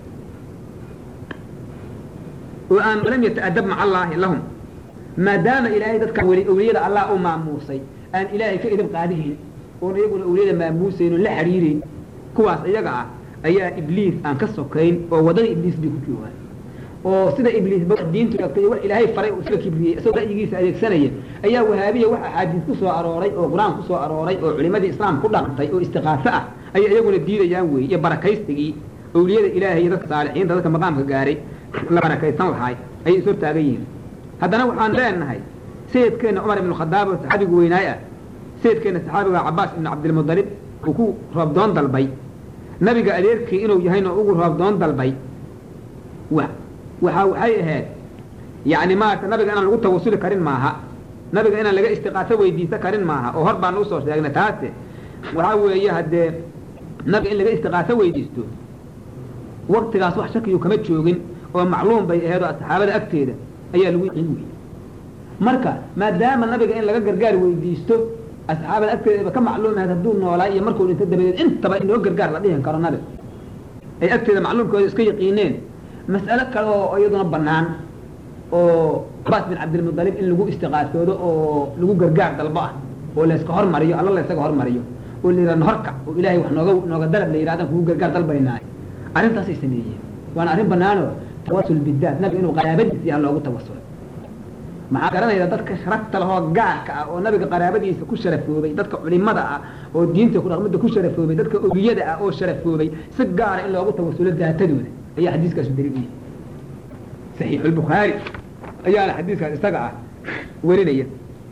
oo aan lam yata'adab maca allaahi lahum maadaama ilaahay dadka weli awliyada allah u maamuusay aan ilaahay ka idib qaadihayn oon iyaguna awliyada maamuusayn oo la xiriirayn kuwaas iyaga ah ayaa ibliis aan ka sokayn oo wadada ibliis bay ku joogaan oo sida ibliis diintu sheegtay wax ilaahay faray uu iska kibriyey isagoo ra'yigiisa adeegsanaya ayaa wahaabiya wax axaadiis ku soo arooray oo qur-aan ku soo arooray oo culimadii islaam ku dhaqantay oo istiqaafo ah ayay iyaguna diidayaan weeye iyo barakaystigii awliyada ilaahay iyo dadka saalixiinta dadka maqaamka gaaray la barakaysan lahaay ayay is hortaagan yihiin haddana waxaan leenahay sayidkeenna cumar ibnu khadaab oo saxaabigu weynaay ah sayidkeenna saxaabiga cabaas ibnu cabdilmudalib uu ku roobdoon dalbay nabiga adeerkii inuu yahayna ugu roobdoon dalbay wa waxa waxay ahayd yani maarata nabiga inaan lagu tawasuli karin maaha nabiga inaan laga istiqaaso weydiisan karin maaha oo hor baan usoo sheegnay taase waxaa weeye haddee nabiga in laga istiqaaso weydiisto waktigaas wax shakiyu kama joogin oo macluum bay ahayd oo saxaabada agteeda ayaa lagu yiqiin weyey marka maadaama nabiga in laga gargaar weydiisto asxaabada agteeda ka macluum ahayd hadduu noolaa iyo markuu dhinto dabadeed intaba inoo gargaar la dhihin karo nabiga ay agteeda macluumkooda iska yaqiineen mas'alo kale oo iyaduna banaan oo cabaas bin cabdilmudalib in lagu istiqaasoodo oo lagu gargaar dalbo ah oo layska hormariyo alla laysaga hormariyo oo la yidhahdo horka oo ilaahay wax nooga nooga dalab la yidhahdan kugu gargaar dalbaynaayo arrintaasay sameeyeen waana arrin banaanoo tawasul bidaat nabiga inuu qaraabadiisa yaha loogu tawasulo maxaa garanayda dadka sharafta lahoo gaarka ah oo nabiga qaraabadiisa ku sharafoobay dadka culimada ah oo diinta kudhaqmada ku sharafoobay dadka oliyada ah oo sharafoobay si gaara in loogu tawasulo daatadooda ayaa xadiiskaasu daliil u yahay saxiixu lbukhaari ayaana xadiiskaas isaga ah werinaya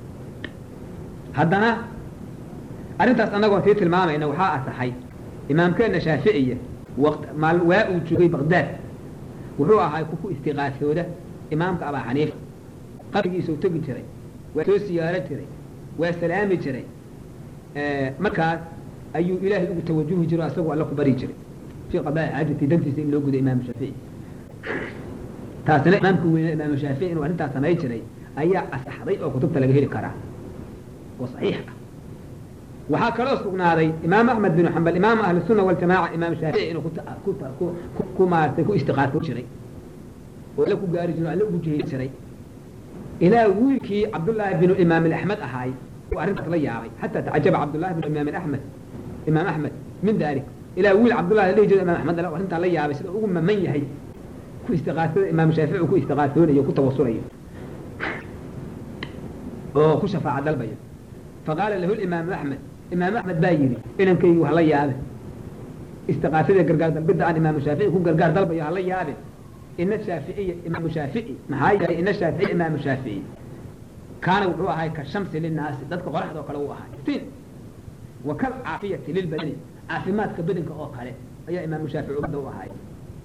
haddana arrintaas annagoo sii tilmaamayna waxaa asaxay imaamkeenna shaaficiya waqt maal waa uu joogay baqdaad wuxuu ahaa ku ku istiqaasooda imaamka abaa xaniifa qabrigiisuu tegi jiray waa soo siyaaro jiray waa salaami jiray markaas ayuu ilaahay ugu tawajuhi jiro asagoo alla ku bari jiray fi qadaa xaajati dantiisa in loo gudo imaamu shaafici taasina imaamka weyne imaamu shaafici inuu arrintaas samay jiray ayaa asaxday oo kutubta laga heli karaa oo saxiix ah waxaa kaloo sugnaaday imaam axmed bin xambal imaam ahli sunna waljamaaca imaam shaafici inuu ku maartay ku istiqaaso jiray oo alla ku gaari jiro alla ugu jeheli jiray ilaa wiilkii cabdullaahi binu imaam axmed ahaay uu arrintaas la yaabay xataa tacajaba cabdullahi binu imaam axmed imaam axmed min dalik ilaa wiil cabdullahi la dhihi jiro imaam axmed arrintaa la yaabay sida ugu maman yahay ku istiqaasada imaam shaafici uu ku istiqaasoonayo ku tawasulayo oo ku shafaaca dalbayo faqaala lahu imaamu axmed imaam axmed baa yidhi inankaygi wax la yaabe istiqaasada gargaar dalbidda aan imaamu shaafici ku gargaar dalbayo hala yaabe ina shaaficiya imaamu shaafici maxaa yeelay ina shaafici imaamu shaafici kaana wuxuu ahay ka shamsi linaasi dadka qoraxda oo kale uu ahay iftiin wa kal caafiyati lilbadani caafimaadka bedanka oo kale ayaa imaamu shaafici ummadda u ahay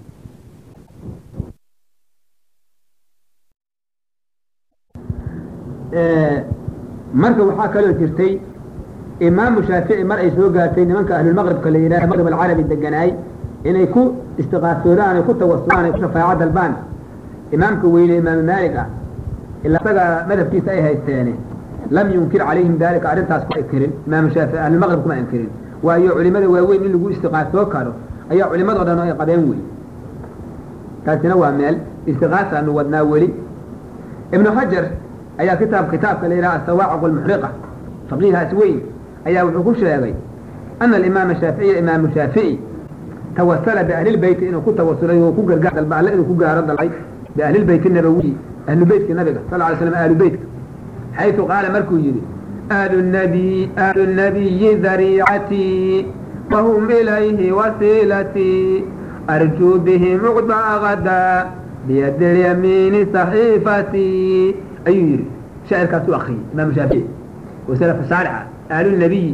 marka waxaa kaloo jirtay imaamu shaafici mar ay soo gaartay nimanka ahlulmaqribka la yidhaha maqrib alcarabi deganaay inay ku istiqaasoodaan ay ku tawasulaan ay ku shafaaco dalbaan imaamka weyne imaamu maalik ah ilaa isaga madhabkiisa ay haysteene lam yunkir calayhim dalika arrintaas ku inkirin imaamu shaafici ahlulmaqrib kuma inkirin waayo culimada waaweyn in lagu istiqaasoo karo ayaa culimadoo dhan ay qabeen wey taasina waa meel istiqaasaanu wadnaa weli ibnu xajar ayaa kitaab kitaabka la yidhaha asawaaciq almuxriqa faqiihaas weyn ayaa wuxuu ku sheegay ana alimaama shaaficiya imaamu shaafici tawasala biahlilbeyti inuu ku tawasulay oo ku gargaar dalba alle inuu ku gaaro dalbay biahlilbeyti nabawiyi ahlu beytka nabiga sal ly slam ahlu beytka xaytu qaala markuu yidhi ahlu nabiy ahlu nabiyi dariicatii wahum ilayhi wasiilatii arjuu bihim uqdaa gadaa biyadi lyamiini saxiifatii ayuu yidhi shaacirkaas u akriyey imaamu shaafici oo salaf saalixa ahlunabiyi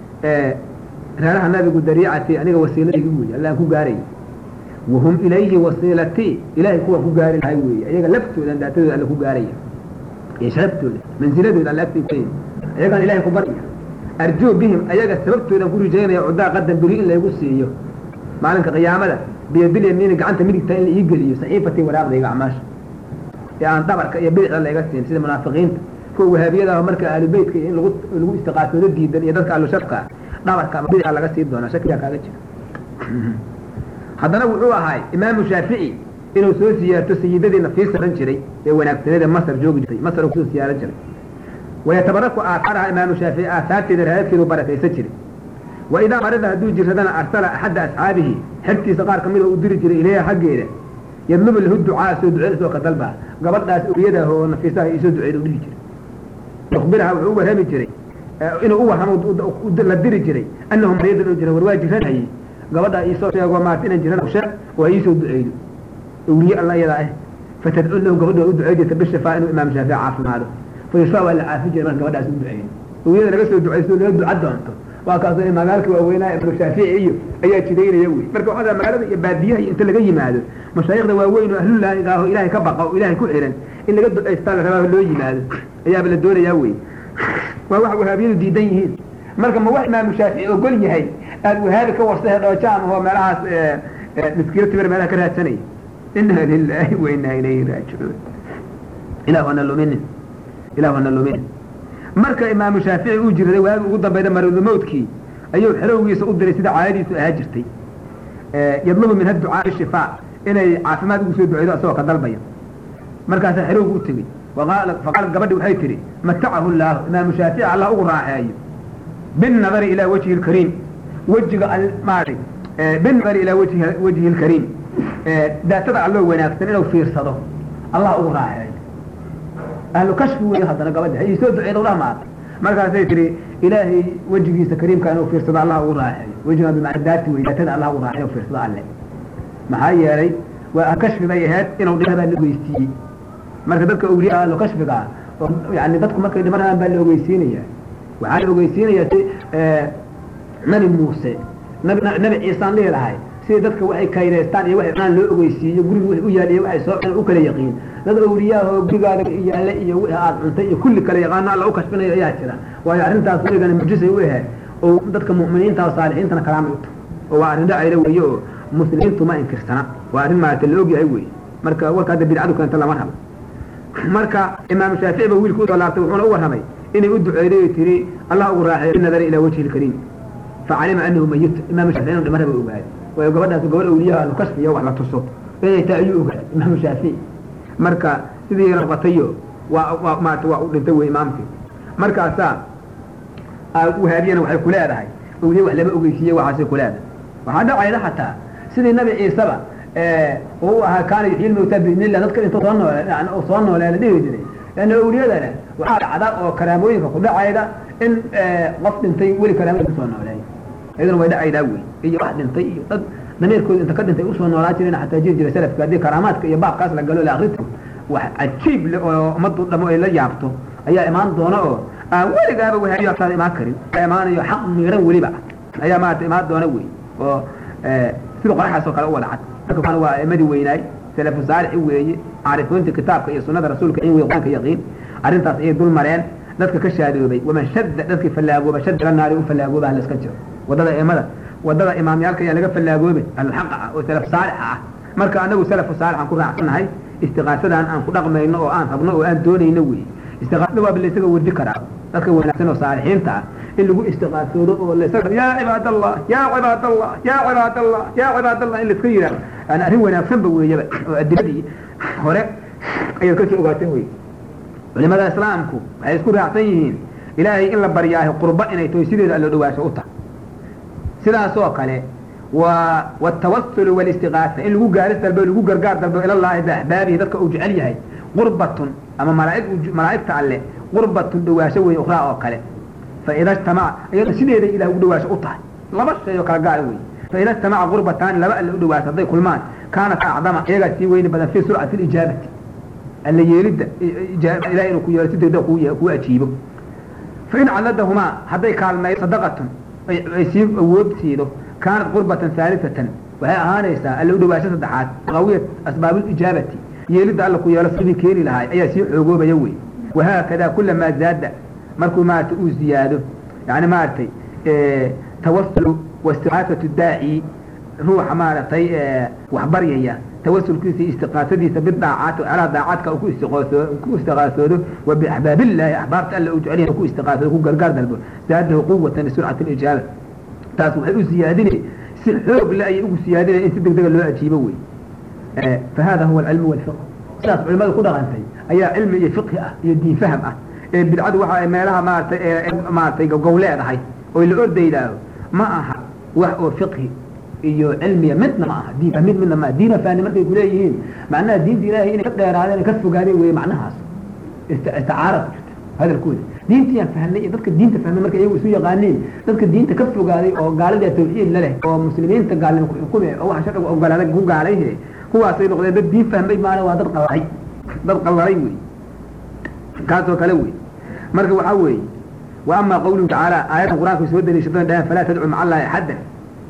reeraha nabigu dariicatii aniga wasiiladaygi wey allaan ku gaaraya wahum ilayhi wasiilatii ilahay kuwa ku gaari lahay weeye ayaga laftoodan daatadooda alla ku gaaraya iyo sharaftooda mansiladooda alla agtay kuleeya ayagaan ilahay ku barya arjuu bihim ayaga sababtoodan ku rijaynaya cudaa qadan beri in laygu siiyo maalinka qiyaamada biyadil yamiini gacanta midigta in la ii geliyo saxiifatii waraaqdayga acmaasha ee aan dhabarka iyo bidixda layga siin sida munaafiqiinta kuwa wahaabiyada marka ahlubeytka in lagu lagu istiqaasoodo diidan iyo dadka ahlusharka dhabarka ama bidixda laga sii doonaa shakigaa kaaga jira haddana wuxuu ahay imaamu shaafici inuu soo siyaarto sayidadii nafiisa ohan jiray ee wanaagsaneeda masar joogi jirtay masar uu kusoo siyaaran jiray wayatabaraku aahaaraha imaamu shaafici aahaarteeda raadadkeedu barakaysan jiray wa idaa marida hadduu jiradana arsala axadda asxaabihi xertiisa qaar kamida u diri jiray ilayha xaggeeda yadlubu lahu ducaa soo duceysoo ka dalbaa gabadhaas awliyadaah oo nafiisaha isoo duceeda u dhihi jiray yukhbiraha wuxuu u warrami jiray inuu u warramo la diri jiray annahu mariyadan u jira war waa jiranayay gabadha iisoo sheego maarta inaan jiran sheeg oo ay iisoo duceydo awliye alla iyadaa ah fatadcu lahu gabadha u ducey jirta bishafaa inuu imaam shaafici caafimaado fa yusaa waa la caafi jiray marka gabadhaas u duceydo awliyada laga soo duceysto laga duca doonto waa kaasoo magaalka waaweynaa imaamu shaafici iyo ayaa jidaynaya wey marka waxaa magaalada iyo baadiyaha iyo inta laga yimaado mashaayikhda waaweyn oo ahlullaahi ah oo ilaahay ka baqa oo ilaahay ku xiran in laga ducaystaa la rabaa loo yimaado ayaaba la doonayaa wey waa wax wahaabiyadu diidan yihiin marka ma wax imaamu shaafici ogol yahay aada wahaabi ka warsahe dhoojaam oo meelahaas miskiilo timir meelaha ka raadsanaya inna lilaahi wa inna ilayhi raajicuun ilah hana luminin ilah hana luminin marka imaamu shaafici uu jiraday waagi ugu dambayda maridulmawtkii ayuu xerowgiisa u diray sida caadadiisu ahaa jirtay yadlubu min haducaa shifaa inay caafimaad ugu soo duceydo asagoo ka dalbaya markaasaa xerowgu u tegey faqaalat gabadhi waxay tihi matacahu llaahu imaamu shaafici allah ugu raaxeeyo binnadari ilaa wajhi lkariim wejiga maaragtay binnadari ilaa wajhi wajhi lkariim daatada alloo wanaagsan inuu fiirsado allah ugu raaxeeyo ahlu kashfi wey haddana gabadha ay soo duceeda udhaha maata markaasay tihi ilaahay wejigiisa kariimka inuu fiirsado allah ugu raaxeeyo wejiga bimacna daati wey daatada allah ugu raaxeeyo fiirsado alle maxaa yeelay waa ahlu kashfi bay ahayd inuu dhibaa baa la ogeysiiyey marka dadka awliyaa ahlu kashfiga ah oo yani dadku markay dhimanayaan baa la ogeysiinaya waxaa la ogeysiinaya si nabi muuse nabi nabi ciisaan dhihi lahay sida dadka waxay kaydaystaan iyo waxay cunaan loo ogeysiiyo guriga wixii u yaal iyo waxay soo cunaan u kala yaqiin dad awliyaahoo gurigaada yaalla iyo wixii aad cuntay iyo kulli kala yaqaano alla u kashfinayo ayaa jira waayo arrintaas weligana mucjisay u ahayd oo dadka mu'miniinta oo saalixiintana kalaamay u tahay oo waa arrin dhacayla weeye oo muslimiintu ma inkirsana waa arrin maarata la ogyahay weeye marka warka hadda bidcadu keenta lama rabo marka imaamu shaafici ba wiilka usoo laabtay wuxuuna u warramay inay u duceyday oo tiri allah ugu raaxeeyo binadari ilaa wajhi lkariim facalima anahu mayit imaamu shaafici inuu dhimana ba ogaaday waayo gabadhaas gabadh awliyaha ahlu kashfi iyo wax la tuso inay tahay ayuu ogaaday imaamu shaafici marka sidii rabatayo waa waa maarata waa u dhintay wey imaamkii markaasaa wahaabiyana waxay ku leedahay awliya wax lama ogeysiiye waxaasay ku leedahay waxaa dhacayda xataa sidii nabi ciiseba oo u ahaa kaana yuxyi lmawtaa biidnillah dadka intuu soo noole soo noolee la dhihi jiray leanna awliyadana waxaa dhacda oo karaamooyinka ku dhacayda in qof dhintay weli karaamooyin kusoo nooleey iyaduna way dhacaydaa wey iyo wax dhintay iyo dad dameerkooda inta ka dhintay usoo noolaa jireen xataa jiri jiray salafka haddii karaamaadka iyo baabkaas la galo la akrito wax cajiib le oo ummaddu dhamo ay la yaabto ayaa imaan doona oo aan weligaaba wahaabiyataada imaan karin imaanayo xaq miiran weliba ayaa maarata imaan doona wey oo sida qoraxaas oo kale u wada cad marka waa a'imadii weynaay salafu saalixi weeye caarifoonta kitaabka iyo sunnada rasuulka in wey qur-aanka yaqiin arrintaas ayay dul mareen dadka ka shaadoobay waman shadda dadkii fallaagooba shadda ila naari u fallaagooba hala iska jiro waddada eemada waddada imaamyaalka ayaa laga fallaagoobe alxaqa ah oo salaf saalixa ah marka anagu salafu saalix aan ku raacsannahay istiqaasadan aan ku dhaqmayno oo aan rabno oo aan doonayno wey istiqaasada waaba laysaga wardi karaa dadka wanaagsan oo saalixiinta ah in lagu istiqaasoodo oo laysaga yaa cibaadallah yaa cibaadallah yaa cibaadallah yaa cibaadallah in layska yidhahdo yani arrin wanaagsanba weeyaba oo adiladii hore ayaad kasoo ogaateen wey culimada islaamku waxay isku raacsan yihiin ilaahay in la baryaahay qurbo inay tahay sideeda allo dhawaasho u tahay sidaasoo kale waa wtawasulu walistiqaasa in lagu gaaris dalbo lagu gargaar dalbo ilallaahi biaxbaabihi dadka uu jecel yahay qurbatun ama malaaig malaa'igta alle qurbatun dhawaasho weeye ukhraa oo kale faida ijtamaca iyado sideeday ilah ugu dhawaasho u tahay laba shay oo kala gaara wey faida ijtamaca qurbataani laba alle u dhawaasho hadday kulmaan kaanat acdama iyagaa sii weyni badan fii surcati lijaabati alla yeelidda ilahay inuu ku yeelo si degdeg kuu ajiibo fain cadadahumaa hadday kaalmeeyo sadaqatun ay sii awood siido kaanat qurbatan haalisatan waxay ahaanaysaa alla u dhawaasho saddexaad qawiyat asbaabulijaabati yeelidda alla ku yeelo sidii keeni lahaay ayaa sii xoogoobaya wey wahaakada kulamaa zaada markuu maarata uu ziyaado yani maaragtay tawasulu waistiqaasatu daaci ruuxa maaragtay waxbaryaya tawasulkiisa iyo istiqaasadiisa bidaacaat alaa daacaadka ku ku istiqaasoodo wa biaxbaabillahi axbaabta alla uu jecel yahay ku istiqaasoodo ku gargaar dalbo zaadahu quwatan lisurcati lijaaba taas waxay u siyaadinay si xoog le ayay ugu siyaadinaya in si degdega loo ajiibo wey fahada huwa alcilmu walfiq sidaas culimada ku dhaqantay ayaa cilmi iyo fiqhi ah iyo diin faham ah ee bidcadu waxa ay meelaha maaratay maaratay gow leedahay oo la ordaydaaho ma aha wax oo fiqhi iyo cilmiya midna ma aha diin mid midna ma diina fahni markay kuleeyihiin macnaha diinta ilaahay inay ka dheeraadeen ka fogaadeen wey macnahaas isticaara ku jirta hadalkooda diintiyaan fahnay iyo dadka diinta fahmay marka iyagu isu yaqaaniin dadka diinta ka fogaaday oo gaalada tawxiid la leh oo muslimiinta gaalnimo ku xukume oo waxa sharciga ogolaaday ku gaalayhe kuwaasay noqdeen dad diin fahmay maana waa dad qallalay dad qallalay wey kaasoo kale wey marka waxaa weeye wa ama qawluhu tacaala aayaddan qur-aanka soo daliishadana dhahan falaa tadcu maca allahi axaddan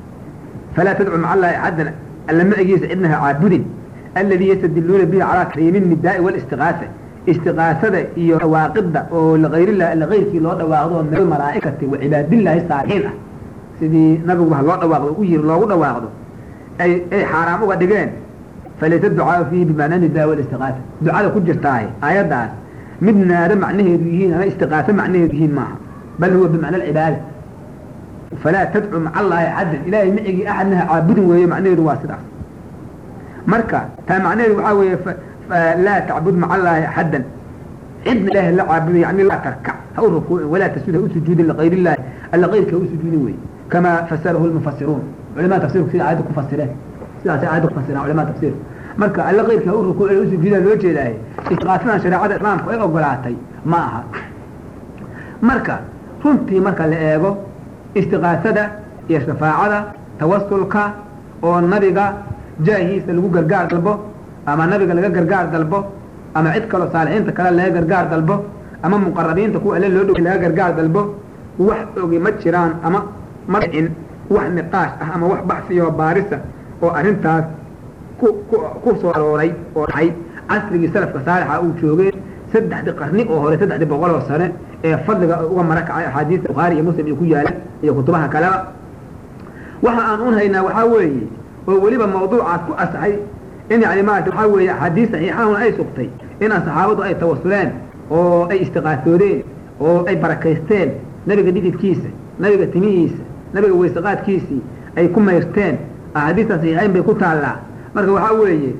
falaa tadcu maca allahi axaddan alla macigiisa cidnaha caabudin alladii yastadiluuna bihi calaa taxriimi nidaa'i walistiqaasa istiqaasada iyo dhawaaqidda oo ligayrillah lagayrkii loo dhawaaqdo min almalaa'ikati wa cibaadillaahi saalixiin ah sidii nabiguba loo dhawaaqdo u yiri loogu dhawaaqdo ay ay xaaraam uga dhigeen falaysa ducaau fiihi bimacnaa nidaa walistiqaasa ducada ku jirtaahe aayaddaas mid naado macnaheedu yihiin ama istiqaaso macnaheedu yihiin maaha bal huwa bimacna alcibaada falaa tadcu maca allaahi axaddan ilaahay micigii axadnaha caabudin weeye macnaheedu waa sidaas marka taa macnaheedu waxaa weeye laa tacbud maca allaahi axaddan cidna ilaahay la caabudo yani laa tarkac ha u rukuucin walaa tasjud ha u sujuudin ligayr illahi alla kayrka ha u sujuudin weye kamaa fasarahu lmufasiruun culamada tafsirku sida aayadda ku fasireen sidaasay aayadda ku fasiraan culamada tafsirku marka alla kayrka ha u rukuucin u sujuudaa loo jeedaaye istiqaasadan shareecada islaamku ay ogolaatay ma aha marka runtii marka la eego istiqaasada iyo shafaacada tawasulka oo nabiga jaahiisa lagu gargaar dalbo ama nabiga laga gargaar dalbo ama cid kaloo saalixiinta kale laga gargaar dalbo ama muqarabiinta kuwa alle loo dhow laga gargaar dalbo wax ogi ma jiraan ama ma dhicin wax niqaash ah ama wax baxsiyo baarisa oo arrintaas ku ku ku soo arooray oo dhacay casrigii salafka saalixa uu joogay saddexdii qarni oo hore saddexdii boqol oo sane ee fadliga uga mara kacay axaadiista bukhaari iyo muslim iyo ku yaala iyo kutubaha kaleba waxa aan un haynaa waxaa weeye oo weliba mawduucaas ku asaxay in yani maarata waxaa weeye axaadiis saxiixahuna ay sugtay in saxaabadu ay tawasuleen oo ay istiqaasoodeen oo ay barakaysteen nabiga dhididkiisa nabiga timihiisa nabiga weysaqaadkiisii ay ku mayrteen axaadiista saxiixayn bay ku taallaa marka waxaa weeye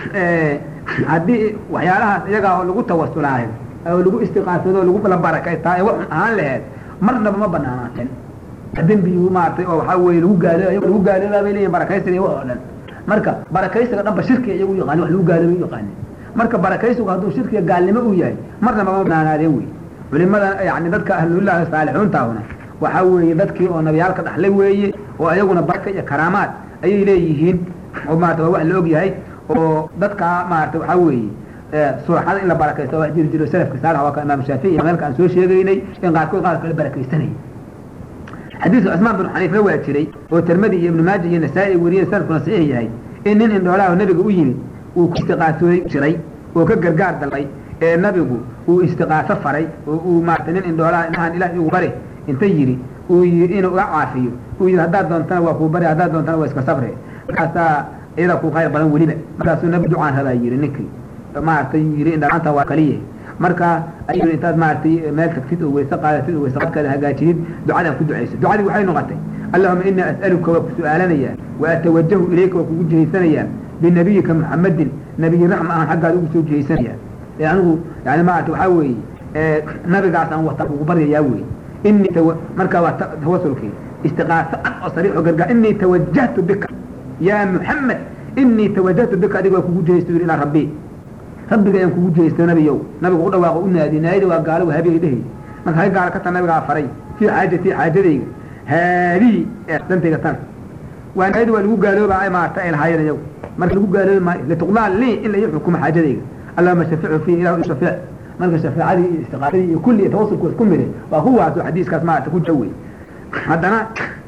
haddii waxyaalahaas iyagaa oo lagu tawasulaayo oo lagu istiqaasado lagu la barakaytaa ee wax ahaan laheed marnaba ma banaanaateen dembigu maaratay oo waxaa weeye lagu gaalo lagu gaaloobaa bay leeyihin barakaysiga iyo wax oo dhan marka barakaysiga dhanba shirkiga iyagu yaqaani wax lagu gaalooba u yaqaanin marka barakaysigu hadduu shirkiga gaalnimo uu yahay marnaba ma banaanaadeen wey culimada yani dadka ahlullahi saalixuuntaahuna waxaa weeye dadkii oo nabiyaalka dhaxlay weeye oo ayaguna baraka iyo karaamaad ayay leeyihiin oo maarata waa wax la og yahay oo dadkaa maarata waxaa weeye suraxada in la barakaysto wax jiri jiro salafka saalax waa ka imaam shaafici iyo meelka aan soo sheegaynay in qaarkood qaar kale barakaysanay xadiiska cusmaan bin xaniifna waa jiray oo tirmadi iyo ibnu maaja iyo nasaa-i ay wariyeen salafkuna saxiix yahay in nin indhoolaha nabiga u yimid uu ku istiqaatooday jiray oo ka gargaar dalbay ee nabigu uu istiqaaso faray oo uu maarata nin indhoolaha inahan ilaah igu bari inta yidhi uu yii inuu iga caafiyo uu yidhi haddaad doontana waa kuu bari haddaad doontana waa iska sabre markaasaa iyada ku khayr badan weliba markaasuu nabi ducaan rabaa yidhi ninkii maaragtay yidhi indhalaanta waa kaliya marka ayuu intaad maaragtay meel tagtid oo weyse qaadatid oo weyse qadkaada hagaajidid ducadan ku ducayso ducadii waxay noqotay allahuma inii as'aluka waa ku su-aalanayaa wa atawajahu ilayka waa kugu jihaysanayaa binabiyika muxamadin nabiyi raxma aan xaggaada ugu soo jihaysanayaa ee anigu yani maarata waxaa weeye nabigaas aan wata ugu baryayaa wey inii tawa marka waa tawasulkii istiqaaso cad oo sariix oo gargaar inii tawajahtu bika yaa muxamed inii tawajahtu bika adiga waa kugu jihaysto yidhi ilaa rabbi rabbiga ayaan kugu jihaysto nabiyow nabigu u dhawaaqo u naadi naayada waa gaalo wahaabigay dhehay marka hay gaalo ka tan nabigaa faray fii xaajatii xaajadayga haadihi ee dantayga tan waa naayada waa lagu gaalooba ay maarata ay lahaayeen iyagu marka lagu gaaloobi maayo lituqdaa lii in la ii xukumo xaajadayga allahuma shaficu fiihi ilahu shafiic marka shafeecadii iyo istiqaasadii iyo kulli iyo tawasulku isku mide waa kuwaasoo xadiiskaas maarata ku jawey haddana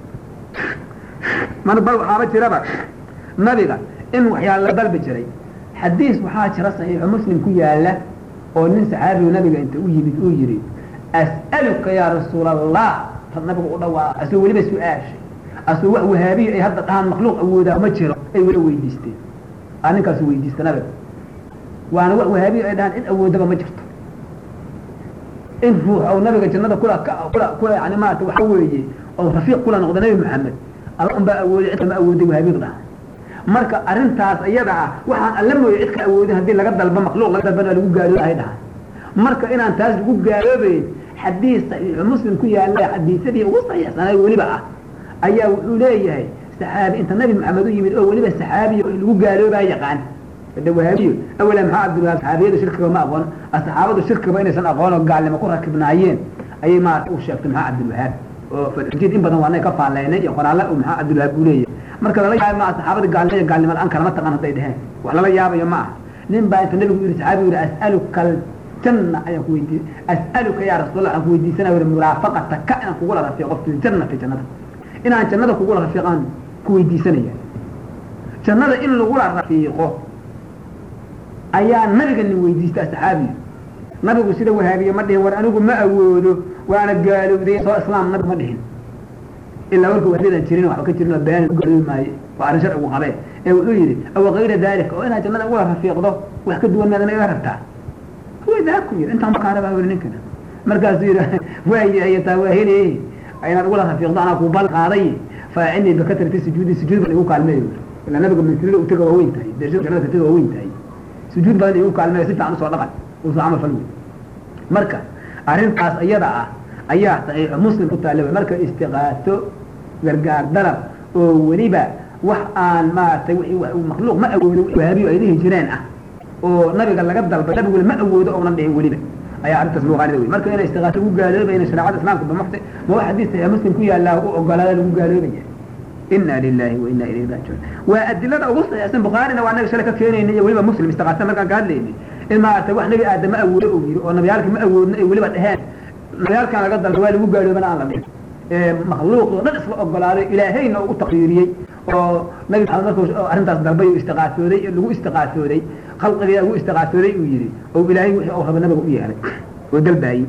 mar bal waxaaba jiraba nabiga in waxyaala la dalbi jiray xadiis waxaa jira saxiixu muslim ku yaala oo nin saxaabigu nabiga inta u yimid uu yidhi as'aluka yaa rasuul allah tad nabigu u dhawaaqa asoo weliba su-aashay asoo wax wahaabiya ay hadda dhahaan makhluuq awoodaa ma jiro ay weli weydiisteen aa ninkaasu weydiista nabiga waana wax wahaabiya ay dhahaan cid awoodaba ma jirto in ruux ou nabiga jannada kula kula kula yani maarata waxa weeye oo rafiiq kula noqda nabi maxamed alla un baa awooday cid kama awooday wahaabiyadu dhahaan marka arrintaas iyada ah waxaan alla mooye cid ka awoodin haddii laga dalbo makhluuq laga dalbana lagu gaalooba ay dhahaan marka inaan taas lagu gaaloobayn xadiis saxiixu muslim ku yaalla xadiisadii ugu saxiixsanay weliba ah ayaa wuxuu leeyahay saxaabi inta nabi maxamed u yimid oo weliba saxaabiya oo lagu gaaloobaa yaqaan hada wahaabiyo awala maxaa cabdilwahaab saxaabiyada shirkiga ma aqoon saxaabadu shirkiba inaysan aqoon oo gaalnimo ku rakibnaayeen ayay maarata u sheegtay maxaa cabdilwahaab oo fajid in badan waa nay ka faalleynay iyo qoraalla uu maxaa cabdilwahaab uu leeyahay marka lala yaaba maa saxaabada gaalnimo gaalnimo la-aan kalama taqaan hadday dheheen wax lala yaabayo ma aha nin baa inta nabigu yidhi saxaabigu yidhi as'aluka aljanna ayaan ku weydiiyey as'aluka yaa rasuulallah aan ku weydiisanaya yidhi muraafaqata ka inaan kugula rafiiqo fi ljannati jannada inaan jannada kugula rafiiqaan ku weydiisanaya jannada in lagula rafiiqo ayaa nabiga nin weydiista saxaabiga nabigu sida wahaabiye ma dhihin war anigu ma awoodo waana gaalowday soo islaam nabigu ma dhihin ilaa warka wahdadan jirin waxba ka jirin oo been gaaloobi maaye waa arrin sharcigu qabee ee wuxuu yidhi awa kayra daalika oo inaad jannada ugula rafiiqdo wax ka duwan maadana iga rabtaa way dahabku yidhi intaan makaa rabaa weli ninkana markaasuu yidhi waayahay taa waa heli inaad ugula rafiiqdo anaa kuu bal qaaday faacinii bakatrati sujuudi sujuud baan igu kaalmeeyo ilaa nabiga mintirida utaga waa weyn tahay dershada jannada kataga waa weyn tahay sujuud badan igu kaalmeeyo si fiican usoo dhaqan usoo camal fal wey marka arrintaas iyada ah ayaa saxiixu muslim ku taalla wey marka istiqaaso gargaar dalab oo weliba wax aan maaragtay makhluuq ma awoodo wahaabiyo ay dhihi jireen ah oo nabiga laga dalbay nabiguna ma awoodo oonan dhihin weliba ayaa arrintaas lagu qaanida wey marka inay istiqaaso lagu gaaloobayna shareecada islaamka bamaxta ma wax xadiis saxiix muslim ku yaallaa u ogolaada lagu gaaloobaya ina lilahi wa ina ilayhi raajicuun waa adilada ugu saxiixsan bukhaarina waa naga shalay ka keenayna iyo weliba muslim istiqaasa markaan ka hadlaynay in maaragtay wax nabi aadam ma awoodo uu yiri oo nabiyaalka ma awoodna ay weliba dheheen nabiyaalkan laga dalba waa lagu gaaloobana aan la dhihin makhluuq oo dhan isla ogolaaday ilaahayna u taqriiriyey oo nabi maxamed markuu arrintaas dalbay uu istiqaasooday lagu istiqaasooday khalqiga ugu istiqaasooday uu yidhi oo ilaahay wixii uu raba nabiga u yeelay oo dalbaayey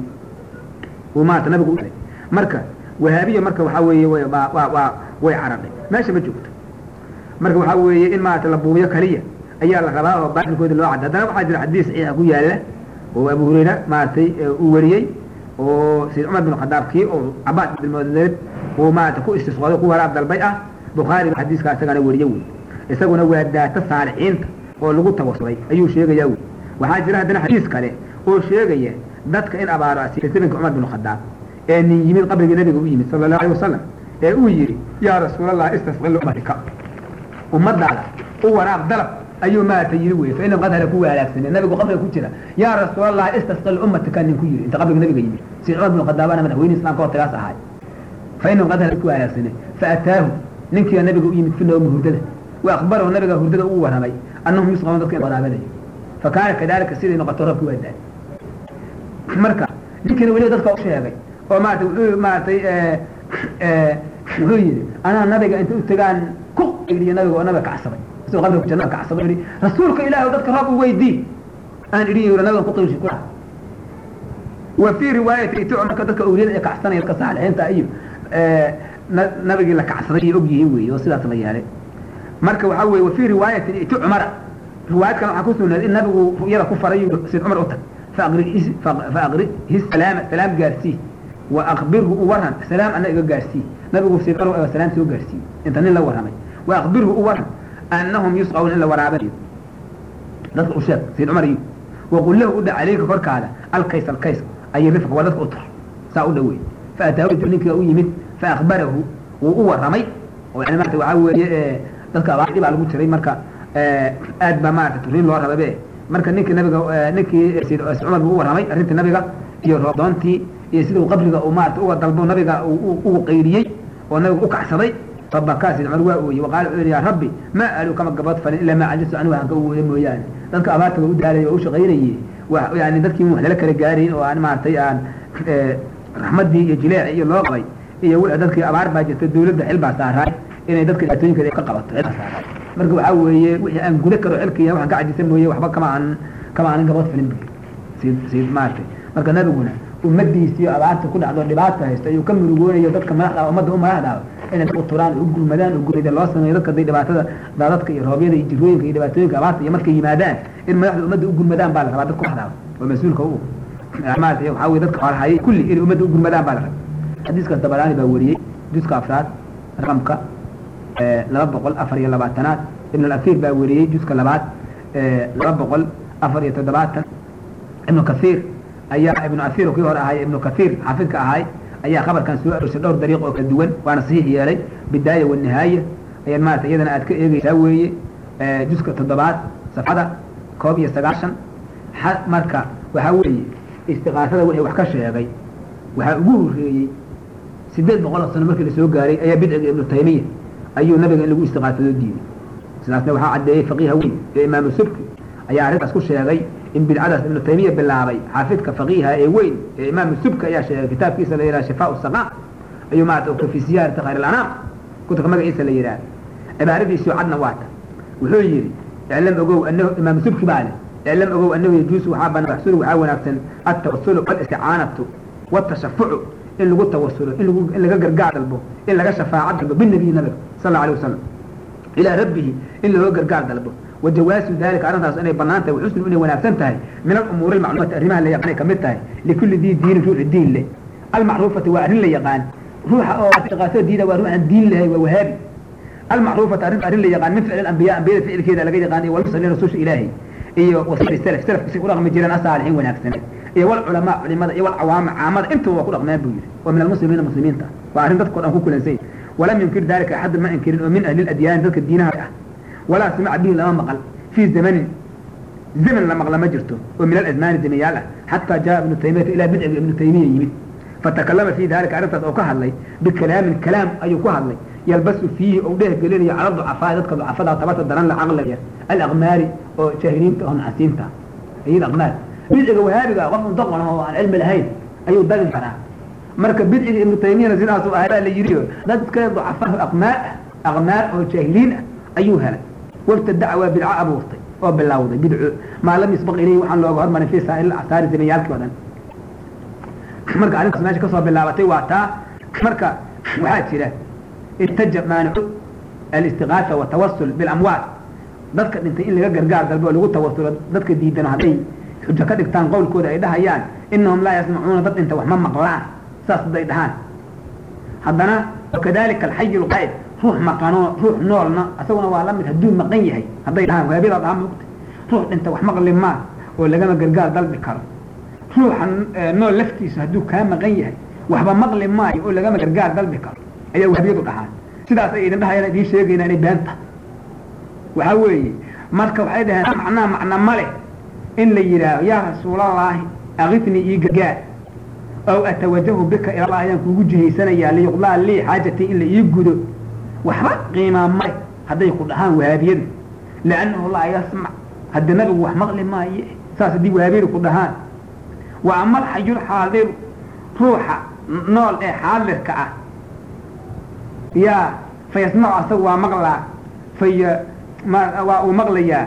uu maarata nabiga u yeelay marka wahaabiya marka waxaa weeye way waa waa waa way caraqay meesha ma joogto marka waxaa weeye in maarata la buubiyo kaliya ayaa la rabaa oo baatilkooda loo cadda haddana waxaa jira xadiis saxiixa ku yaalla oo abu hurayra maaragtay uu wariyey oo sayd cumar bin khadaab kii oo cabaad bilmodleed uu maarata ku istisqooday ku waraab dalbay ah bukhaari ba xadiiskaa isagana wariye wey isaguna waa daata saalixiinta oo lagu tawasulay ayuu sheegayaa wey waxaa jira haddana xadiis kale oo sheegaya dadka in abaaro asiiray sabanka cumar bin khadaab ee nin yimid qabrigii nabiga u yimid sala allahu alay wasalam ee uu yidhi yaa rasuulallah istasqil ummatika ummadaada u waraab dalab ayuu maarata yiri wey fa inahum qad halaku halaagsamee nabigu qabriga ku jira yaa rasuulallah istasqil ummatika nin ku yidhi inta qabriga nabiga yimid sayd cumar bin khadaabana madaxweyne islamka hortagaas ahaay fa inahum qad halaku halaagsamee fa ataahu ninkiiba nabiga u yimid fi nawmi hurdada wa akbarahu nabiga hurdada ugu warramay annahum yusqabuun dadka in waraabanayo fa kaana kadalika siday noqoto roobkii waa daay marka ninkiina weliba dadka u sheegay oo maarata wuxuu maaratay wuxuu yidhi anaa nabiga inta u tagaan ku qaydiyo nabiga oo nabiga kacsaday isagoo qabriga jannada kacsaday yidhi rasuulka ilaahi dadka roob u weydii aan idhi yidhi nabigan ku qayshi ku dhaha wa fii riwaayati itu marka dadka awliyada ee kacsanaya dadka saalixiinta iyo nabigii la kacsaday ay og yihiin weeye oo sidaas la yeelay marka waxaa weeye wa fii riwaayatin itu cumara riwaayad kale waxaa ku sugnaaday in nabigu ru'yada ku faray sid cumar u tag faaqrihi salaama salaam gaarsii wa akbirhu u waran salaam ana iga gaarsii nabigu sid cumar salaam soo gaarsiiyey inta nin la warramay wa akbirhu u waran annahum yusqawna in la waraabanayo dadka u sheeg sid cumar iyo waqul lahu u dha calayka korkaada alkays alkays ay rifq waa dadka u tur saa u dhaweey faataahu ninkiga u yimid faakbarahu wuu u warramay oo yani maarata waxaa weeye dadka abaar dhibaa lagu jiray marka aad baa maarata turiin loo rababe marka ninkii nabiga ninkii sid cumar buu u warramay arrintii nabiga iyo roobdoontii iyo sida uu qabriga uu maarata uga dalbo nabiga ugu qaydiyey oo nabiga u kacsaday fabakaa sid cumar waa ooyey waqaala wuxuu yidhi yaa rabbi ma alu kama gabad falin ilaa maa cajistu anigu aan ka ooye mooyaane dadka abaarta waa u daalay waa u shaqaynayey yani dadkii wax lala kala gaarayn oo aan maaragtay aan raxmaddii iyo jileeci iyo loo qabay iyo dadkii abaar baa jirta dawladda xil baa saaraay inay dadka dhibaatooyinkeeda ka qabato xil baa saaraay marka waxaa weeye wixii aan guda karo xilkiya waxaan ka cajisa mooye waxba kama aan kama aanan gabad filin sid sid maaragtay marka nabiguna ummadiisiyo abaarta ku dhacdo dhibaata haysto ayuu ka murugoonayo dadka madaxda ummadda u madaxdaaba inay u turaan u gurmadaan u gurida loo sameeyo dadka haday dhibaatada daadadka iyo roobyada iyo jirooyinka iyo dhibaatooyinka abaarta iyo markay yimaadaan in madaxda ummadda u gurmadaan baa la rabaa dadka madaxdaaba oo mas-uulka u maarata waxaa weye dadka xoolahayay kulli inay ummadda u gurmadaan baa la rabaa xadiiskaas dabaraani baa wariyey juska afraad raqamka laba boqol afar iyo labaatanaad ibn alafir baa wariyey juska labaad laba boqol afar iyo toddobaatan ibnu kathiir ayaa ibnu afir kii hore ahay ibnu kathiir xaafidka ahay ayaa khabarkan soo arorsay dhowr dariiq oo kala duwan waana saxiix yeelay bidaaya wanihaaya ayaad maarata iyadana aad ka eegeysaa weeye juska toddobaad safxada koob iyo sagaashan marka waxaa weeye istiqaasada wixii wax ka sheegay waxaa ugu horreeyey sideed boqol oo sano markii lasoo gaaray ayaa bidciga ibnu taymiya ayuu nabiga in lagu istiqaasado diiday sidaasna waxaa caddeeyey faqiiha weyn ee imaamu subki ayaa arrintaas ku sheegay in bidcadaas ibnu taymiya bilaabay xaafidka faqiiha ee weyn ee imaamu subki ayaa sheegay kitaabkiisa la yidhaha shifaa saqaam ayuu maarata ka fi siyaarati khayr alanaam kutubka magaciisa la yidhaha cibaaradiisii cadna waata wuxuu yidhi iclam ogow anahu imaamu subki baa leh iclam ogow anahu yajuusu waxaa banaan yaxsulu waxaa wanaagsan altawasulu walisticaanatu watashafucu in lagu tawasulo in lagu in laga gargaar dalbo in laga shafaaco dalbo binabiyi nabiga sal alla alay wasalam ilaa rabbihi in looga gargaar dalbo wajawaasu dalika arrintaas inay banaan tahay waxusnu inay wanaagsan tahay min alumuuri almacluumati arrimaha la yaqaan ay kamid tahay likulli dii diinin ruuxi diin leh almacruufati waa arrin la yaqaan ruuxa oo istiqaasada diida waa ruuxan diin lahay waa wahaabi almacruufati arrin arrin la yaqaan min ficli ambiya ambiyada ficilkeeda laga yaqaan iyo walmursaliin rasuulsha ilaahi iyo wasiri salaf salafka si u dhaqmi jireen asaalixiin wanaagsaneed iyo walculamaa culimada iyo walcawaama caamada intaba waa ku dhaqmeen buu yidhi waa min almuslimiina muslimiinta waa arrin dadkao dhan ku kulansay walam yunkir dalika axadun ma inkirin oo min ahli ladyaani dadka diinaha ah walaa samica bihi lama maqal fii zamanin zaman la maqla ma jirto oo min alazmaani zamayaal ah xataa jaa ibnu taymiyata ilaa bidciga ibnu taymiya yimid fatakalama fii dalika arrintaas oo ka hadlay bikalaamin kalaam ayuu ku hadlay yalbasu fiihi ou dheh gelinayo cala ducafaa dadka ducafada tabarta daran la caqliga alaqmaari oo jaahiliinta oo nacasiinta ayid aqmaar bidciga wahaabiga qof undoqon oo aan cilmi lahayn ayuu dagin karaa marka bidciga ibnu taymiyana sidaasu ahay baa la yidhi dadka ducafaa aqmaar aqmaar oo jaahiliin ah ayuu helay wabtadaca waa bidco abuurtay oo bilowday bidco maa lam yusbaq ilayhi waxaan looga hormarin fii saa'il acsaari zamayaalkii o dhan marka arrintaas meesha kasoo bilaabatay waa taa marka waxaa jira intaja maanicu alistiqaasa watawasul bilamwaat dadka dhintay in laga gargaar dalbo oo lagu tawasulo dadka diidan hadday xujo ka dhigtaan qowlkooda ay dhahayaan inahum laa yasmacuuna dad dhinta wax ma maqlaan saas hadday dhahaan haddana wakadalika alxayi lqaa'id ruux maqanoo ruux noolna isaguna waa la mid hadduu maqan yahay hadday dhahaan waabida dhaha mugta ruux dhinta wax maqli maa oo lagama gargaar dalbi karo ruuxa nool laftiisa hadduu kaa maqan yahay waxba maqli maayo oo lagama gargaar dalbi karo ayaa wahabiyadu dhahaan sidaas ay idin dhahayaan idiin sheegayna inay beenta waxaa weeye marka waxay dhaheen macnaa macna ma leh in la yidhaaho yaa rasuulallaahi akifnii ii gargaar ow atawajahu bika ilallah ayaan kuugu jihaysanayaa liyuqdaa lii xaajatii in la ii gudo waxba qiimaa male hadday ku dhahaan wahaabiyadu liannahu laa yasmac hadda nabigu wax maqli maaye saas haddii wahaabiyadu ku dhahaan wa amal xayul xaadiru ruuxa nool ee xaadirka ah yaa fa yasmacu asagu waa maqlaa faya ma waa uu maqlayaa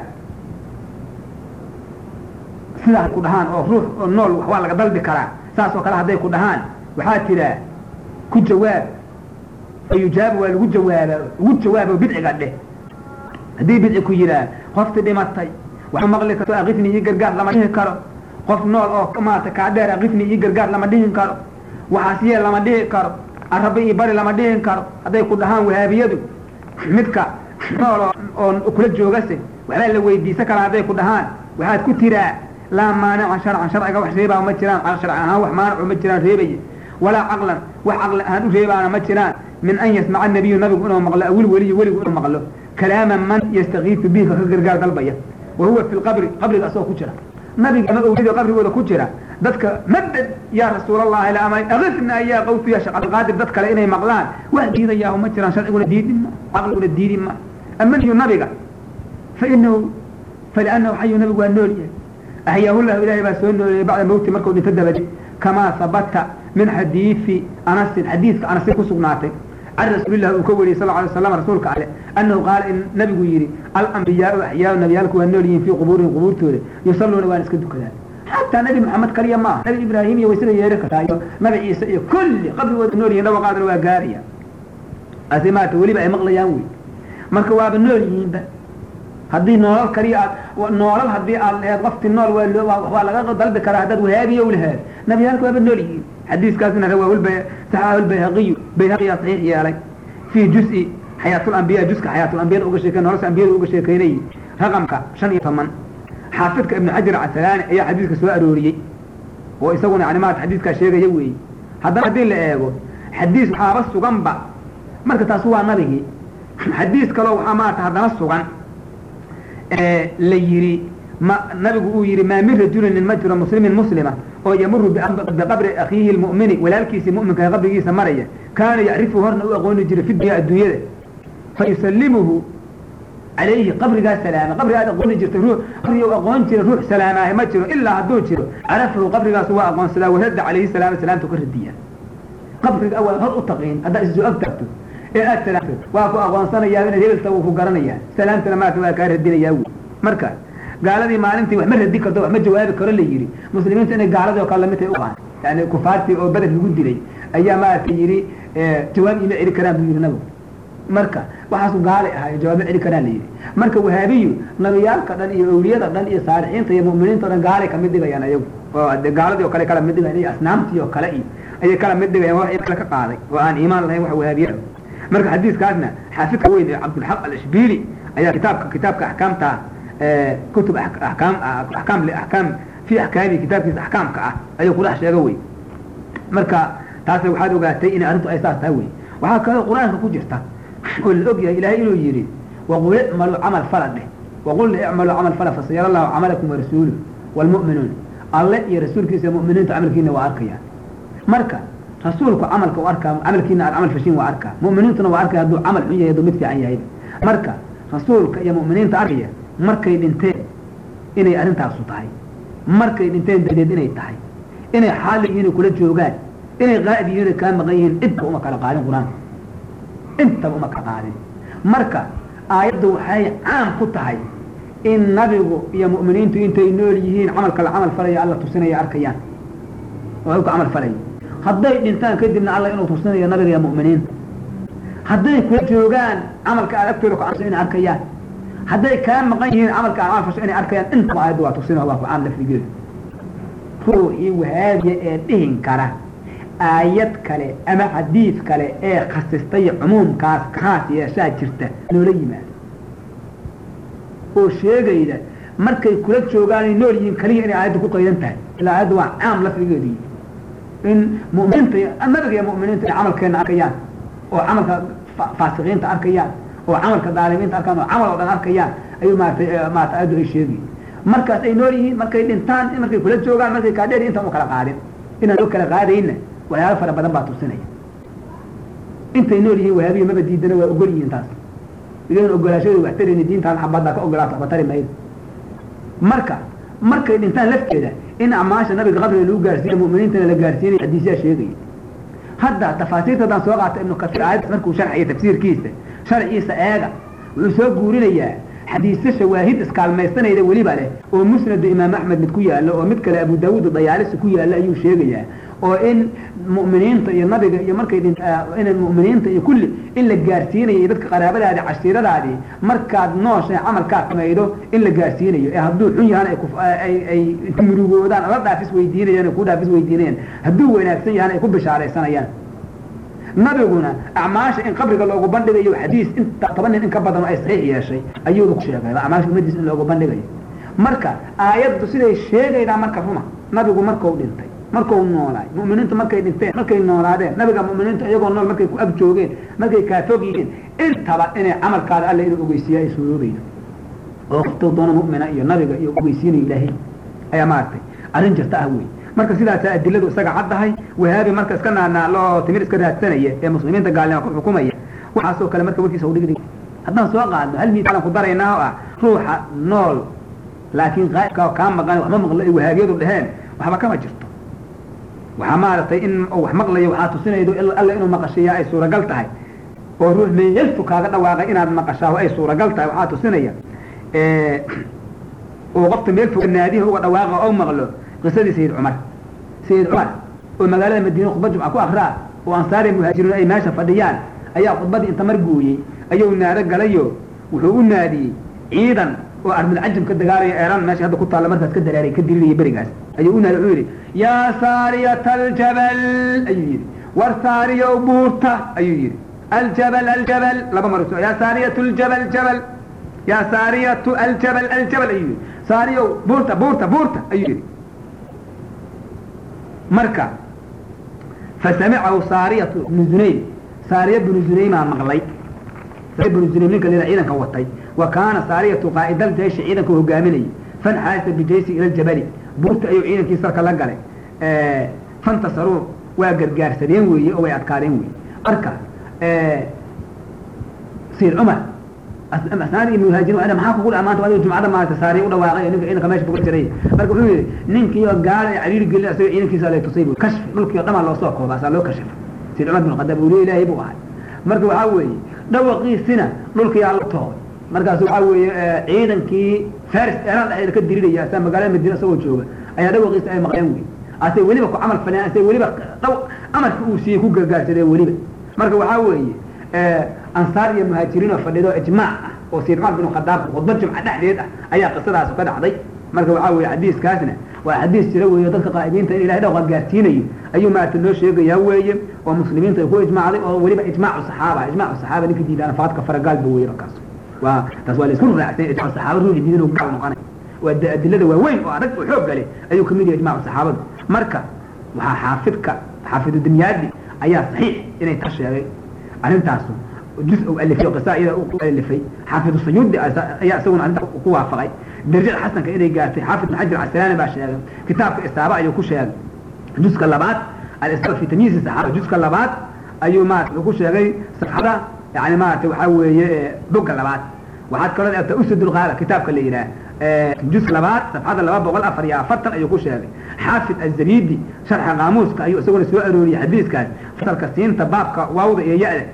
sidaas ku dhahaan oo ruux oo nool wax waa laga dalbi karaa saas oo kale hadday ku dhahaan waxaa tiraa ku jawaab fa yujaabu waa lagu jawaaba ugu jawaabo bidciga dheh haddii bidci ku yidhaah qofti dhimatay wax maqli karto akifni iyo gargaar lama dhihi karo qof nool oo maarata kaa dheer akifni iyo gargaar lama dhihin karo waxaas yeel lama dhihi karo arabe iyo bari lama dhihin karo hadday ku dhahaan wahaabiyadu midka nool oo kula joogase waxbaa la weydiisan karaa hadday ku dhahaan waxaad ku tiraa laa maanica sharcan sharciga wax reebaa ma jiraan sharci ahaan wax maanicu ma jiraan reebaya walaa caqlan wax caqli ahaan u reebaana ma jiraan min an yasmaca nabiyu nabigu inuu maqlo awil weliyu weligu inuu maqlo kalaama man yastakiifu bihi ka gargaar dalbaya wa huwa fi lqabri qabriga asagoo ku jira nabiga ama awliyada qabrigooda ku jira dadka madad yaa rasuulallahi la amay akifna yaa qawtu ya sheekh abdilqaadir dad kale inay maqlaan wax diidayaa ma jiraan sharciguna diidi ma caqliguna diidi ma amaniyu nabiga fa inahu faliannahu xayu nabigu waa nool yahay ahyaahulahu ilahay baa soo nooleeyey bacda mawti markuu dhinto dabadi kamaa habata min xadiidi anasin xadiidka anasin ku sugnaatay can rasuulilah uu ka wariyey sal alay waslam rasuulka ale annahu qaala in nabigu yidhi alambiyaau axyaau nabiyaalku waa nool yihiin fii qubuurihim qubuurtooda yusalluuna waana iska dukadaan xataa nabi maxamed kaliya maaha nabi ibraahim iyo waysada yeeri kartaa iyo nabi ciise iyo kulli qabrigooda nool yihin dhawaqaadana waa gaaraya ase maarata weliba ay maqlayaan wey marka waaba nool yihiinba haddii noolal kaliya aad noolal haddii aad laheed wafti nool waa waa laga dalbi karaa haddaad wahaabiya laheed nabiyaalka waaba nool yihiin xadiiskaasna rawaahulba saxaahu lbayhaqiyu bayhaqiyaa saxiix yeelay fii juz-i xayaatul-ambiya juska xayaatul-ambiyada uga sheekey nolosha ambiyada uga sheekeynayay raqamka shan iyo toban xaafidka ibnu xajar casalaani ayaa xadiiska soo arooriyey oo isaguna yani maarata xadiiskaa sheegaya weeye haddana haddii la eego xadiis waxaaba suganba marka taas waa nabigii xadiis kaloo waxaa maarata haddana sugan la yidhi ma nabigu uu yidhi maa min rajulin ma jiro muslimin muslima oo yamuru biqabri akhiihi lmu'mini walaalkiisii mu'minka qabrigiisa maraya kaana yacrifu horna u aqooni jiray fi dunya adduunyada fa yusalimuhu calayhi qabrigaa salaama qabriga aad aqooni jirtay ruux qabriga u aqoon jira ruux salaamaahe ma jiro ilaa hadduu jiro carafahu qabrigaas waa aqoonsadaa waradda calayhi salaama salaamtu ka radiya qabriga awal hor u taqiin haddaad isoo ag tagto ee aad salaamto waa ku aqoonsanayaa inaad hebelta wuu ku garanayaa salaamtana maarata waa kaa radinayaa wy marka gaaladii maalintii wax ma radi karto wax ma jawaabi karo la yidhi muslimiintu inay gaaladii oo kale lamidtay u qaan yani kufaartii oo beder lagu dilay ayaa maarata yidhi jawaab ima celi karaan buu yidhi nabigu marka waxaasu gaalay ahaa jawaab ma celi karaan la yidhi marka wahaabiyu nabiyaalka dhan iyo awliyada dhan iyo saalixiinta iyo mu'miniinta o dhan gaalay kamid dhigayaan ayagu oo de gaaladii oo kale kala mid dhigayan iyo asnaamtii oo kale iyo ayay kala mid dhigayaan wax kale ka qaaday oo aan iimaan lahayn wax wahaabiya marka xadiiskaasna xaafidka weyn ee cabdulxaq alashbili ayaa kitaabka kitaabka axkaamta kutub akaam akaam akaam fi axkaami kitaabkiisa axkaamka ah ayuu kudhex sheega wey marka taasna waxaad ogaatay inay arrintu ay saas tahay wey waxaa kaloo qur-aanka ku jirta oo la og yahay ilahay inuu yidhi waqul icmaluu camal fala dheh waqul icmaluu camal fala fasayara allahu camalakum warasuuluh waalmu'minuun alle iyo rasuulkiisa mu'miniinta camalkiina waa arkayaan marka rasuulku camalka u arkaa camalkiina aad camal fashin waa arkaa mu'miniintuna waa arkaya hadduu camal xun yahay hadduu mid fiican yahay marka rasuulka iyo mu'miniinta arkaya markay dhinteen inay arrintaasu tahay markay dhinteen dadeed inay tahay inay xaali yihiin kula joogaan inay qaa'id yihiin kaa maqan yihiin intaba uma kala qaadin qur-aanka intaba uma kala qaadin marka aayaddu waxay caam ku tahay in nabigu iyo mu'miniintu intay nool yihiin camalka la camal falaya alla tusinaya arkayaan oo ku camal falaya hadday dhintaan kadibna alla inuu tusinayo nabiga iyo mu'miniinta hadday kula joogaan camalka aad agtooda ku camso inay arkayaan hadday kaa maqan yihiin camalka aad camal fasho inay arkayaan intaba aayaddu waa tusina waa ku caam lafdigeedu ruuxii wahaabiya ee dhihin kara aayad kale ama xadiid kale ee khasistay cumuumkaas khaas yeeshaa jirta noola yimaado oo sheegayda markay kula joogaan ay nool yihiin kaliya inay aayadda ku qaydan tahay ilaa aayadda waa caam lafdigeedu in mu'miniinta nabiga iyo mu'miniinta ay camalkeena arkayaan oo camalka faasiqiinta arkayaan oo camalka daalimiinta arkaan oo camal oo dhan arkayaan ayuu maaratay maarata aayaddu ay sheegay markaas ay nool yihiin markay dhintaan markay kula joogaan markay kaadheer intaan u kala qaadin inaan u kala qaadayna waxyaalo fara badan baa tusinaya intay nool yihiin wahaabiya maba diidana waa ogol yihiin taas idan ogolaashadu wax tarayni diintaan xabaddaa ka ogolaato waxba tari maydo marka markay dhintaan lafteeda in acmaasha nabiga qabriga lagu gaarsiiya mu'miniintana la gaarsiinaya xadiisyaa sheegaya hadda tafaasiirta haddaan soo qaata ibnu kasiir aayaddaas markuu sharxiya tafsiirkiisa sharciisa eega wuxuu soo guurinayaa xadiisyo shawaahid iskaalmaysanayda weliba leh oo musnadu imaam axmed mid ku yaalo oo mid kale abu daawuud dayaalisi ku yaalo ayuu sheegayaa oo in mu'miniinta iyo nabiga iyo markay in mu'miniinta iyo kulli in la gaarsiinayo iyo dadka qaraabadaadi cashiiradaadii markaad nooshay camalkaad samaydo in la gaarsiinayo ee hadduu xun yahana ay ay murugoodaan ala dhaafis weydiinayaan ku dhaafis weydiinayaan hadduu wanaagsan yahana ay ku bishaaraysanayaan nabiguna acmaasha in qabriga loogu bandhigayo xadiis inta toban nin in ka badan ay saxiix yeeshay ayuu ku sheegay acmaasha ummadiis in loogu bandhigayo marka aayaddu siday sheegaydaa marka ruma nabigu markuu dhintay markuu noolaay mu'miniintu markay dhinteen markay noolaadeen nabiga mu'miniintu iyagoo nool markay ku ag joogeen markay kaafog yihiin intaba inay camalkaada alla inuu ogeysiiya ay suuroobaydo oo qoftuu doona mu'mina iyo nabiga iyo ogeysiinayo ilaahay ayaa maaragtay arrin jirta ah wey marka sidaasaa adiladu isaga caddahay wahaabi marka iska naanaaloo timir iska raadsanaya ee muslimiinta gaalnima ku xukumaya waxaasoo kale marka warkiisa udhigdhig haddaan soo qaadno hal miisaalan ku daraynaa oo ah ruuxa nool laakiin qaa'ibka kaa maqan waxma maqlo ay wahaabiyadu dheheen waxba kama jirto waxaa maaragtay in wax maqlayo waxaa tusinaydo alla inuu maqashiyaa ay suuragal tahay oo ruux meelfu kaaga dhawaaqay inaad maqashaa ay suuragal tahay waxaa tusinaya oo qofta meel fog naadiha uga dhawaaqa oo maqlo qisadii sayid cumar sayid cumar oo magaalada madiina khudbad jumca ku akraa oo ansaari muhaajiriin ay meesha fadhiyaan ayaa khudbadii inta mar gooyey ayuu naado galayo wuxuu u naadiyey ciidan oo armulcajam ka dagaalaya eeraan meesha hadda ku taalla markaas ka daraaray ka diriraya berigaas ayuu u naadi wuxuu yidhi yaa saariyata aljabal ayuu yidhi war saariya buurta ayuu yidhi aljabal aljabal laba mar yaa saariyatu aljabal jabal yaa saariyatu aljabal aljabal ayuu yidhi saariyow buurta buurta buurta ayuu yidhi marka fasamicahu saariyatu bnu zunaym saariya bnu zunaymaa maqlay saariya bnu zunaym ninka lila ciidanka watay wa kaana saariyatu qaa'ida aljayshi ciidanka hogaaminayay fanxaasa bijaysi ila aljabali buurta ayuu ciidankii sarka la galay fantasaruu waa gargaarsadeen weeye oo way adkaadeen weeye marka sayid cumar asnaadi ibn muhaajiriin waa maxaa kugu dhamaanta adiga jumcada maarata saariya u dhawaaqay ninka ciidanka meesha buga jiray marka wuxuu yidhi ninkii oo gaala ee cariiri gelin asaga ciidankiisa lay tusay buu kashfi dhulkii oo dhamaa loo soo kooba asaa loo kashifay sayid cumar bin khadaab uliya ilaahay buu ahay marka waxaa weeye dhawaqiisina dhulkii aa la toobay markaas waxaa weeye ciidankii faris eeraan dhexdeeda ka diriraya asaa magaalada madiina isagoo jooga ayaa dhawaqiisa ay maqleen wey asay weliba ku camal faleen asay weliba dhaw amarka uu siiyey ku gargaarsadeen weliba marka waxaa weeye ansaar iyo muhaajiriin oo fadhido ijmaac ah oo sayid cumar bin khadaab khudbad jumca dhexdeed ah ayaa qisadaas ka dhacday marka waxaa weeye xadiiskaasna waa xadiis jira weeye dadka qaa'idiinta in ilahay dhawqa gaarsiinayo ayuu maarata noo sheegayaa weeye oo muslimiinta ay ku ijmaacday oo weliba ijmaacu saxaaba ijmaacu saxaaba ninka diidaan faadka faragaalba weeye markaas waa taas waa la isku raacsan ijmaacu saxaaba ruuxi diidan oo gaal noqonay waa adilada waaweyn oo adag oo xoog gale ayuu kamid yahay ijmaacu saxaabada marka waxaa xaafidka xaafidu dimyaadi ayaa saxiix inay taa sheegay arrintaasu juz u alifay oo qisa iyada u alifay xaafid sayuudi ayaa isaguna arrinta ku waafaqay darajada xasanka inay gaartay xaafid ibn xajar casalaani baa sheegay kitaabka isaaba ayuu ku sheegay juska labaad alisaaba fi tamyiizi saxaaba juska labaad ayuu maarata wuxuu ku sheegay safxada yani maarata waxaa weeye bogga labaad waxaad kaloo eegtaa usadulqaala kitaabka la yidhaah juz labaad safxada laba boqol afar iyo afartan ayuu ku sheegay xaafid azabidi sharxa qaamuuska ayuu isaguna soo arooriyey xadiiskaas fasalka siinta baabka waawda iyo ya-da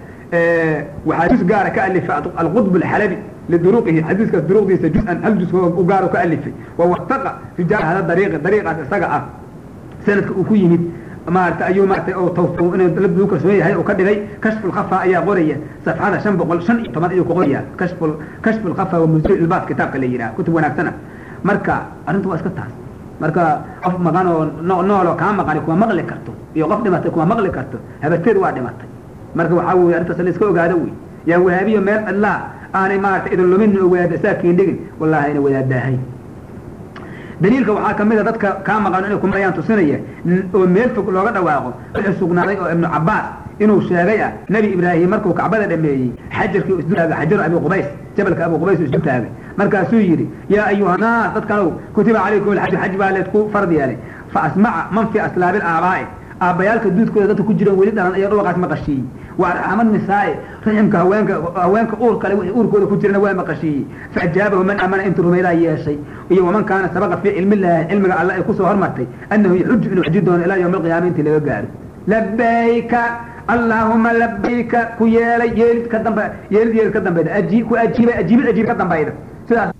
waxaa juz gaara ka alifay alqudb alxalabi liduruqihi xadiiskaas duruqdiisa juz-an hal juz u gaaro ka alifay wawasaqa rijaal hada dariiqi dariiqaas isaga ah sanadka uu ku yimid maarata ayuu maarata oo taw inuu lagu kalsoon yahay oo ka dhigay kashfu lkhafa ayaa qoraya safxada shan boqol shan iyo toban ayuu ku qoraya kashfu kashfu lkhafa wa muzil ilbaas kitaabka la yidhaha kutub wanaagsana marka arrinta waa iska taas marka qof maqan oo nooloo kaa maqani kuma maqli karto iyo qof dhimatay kuma maqli karto habateed waa dhimatay marka waxaa weye arrintaas la iska ogaado wey yaa wahaabiyo meel cidlaa aanay maarata idin lumin oo wadaada saa kiindhigin wallahi ayna wadaadaahay daliilka waxaa kamid a dadka kaa maqan inay kumarayaan tusinaya oo meel fog looga dhawaaqo wuxuu sugnaaday oo ibnu cabaas inuu sheegay ah nebi ibraahim markuu kacbada dhameeyey xajarkii isdu taagay xajaru abi qubays jabalka abi qubays isdu taagay markaasuu yidhi yaa ayuha naas dadkanow kutiba calaykum alxaju xaj baa leedku fard yeelay fa asmaca man fi aslaabi aabaa'i aabbayaalka duudkooda dadka ku jiran weli dhalan ayaa dhawaqaas maqashiiyey waa arxama nisaa'i raximka haweenka haweenka uur kale wixii uurkooda ku jirana waa maqashiiyey faajaabahu man amana intuu rumaydaa yeeshay iyo waman kaana sabaqa fii cilmi illaahi cilmiga alle ay kusoo hormartay annahu yaxuju inuu xiji doono ilaa yawmi alqiyaama intii laga gaaro labayka allaahuma labayka ku yeelay yeelid ka dambe yeelid yeelid ka dambayda aji ku ajiibay ajiibid ajiib ka dambayda sidaas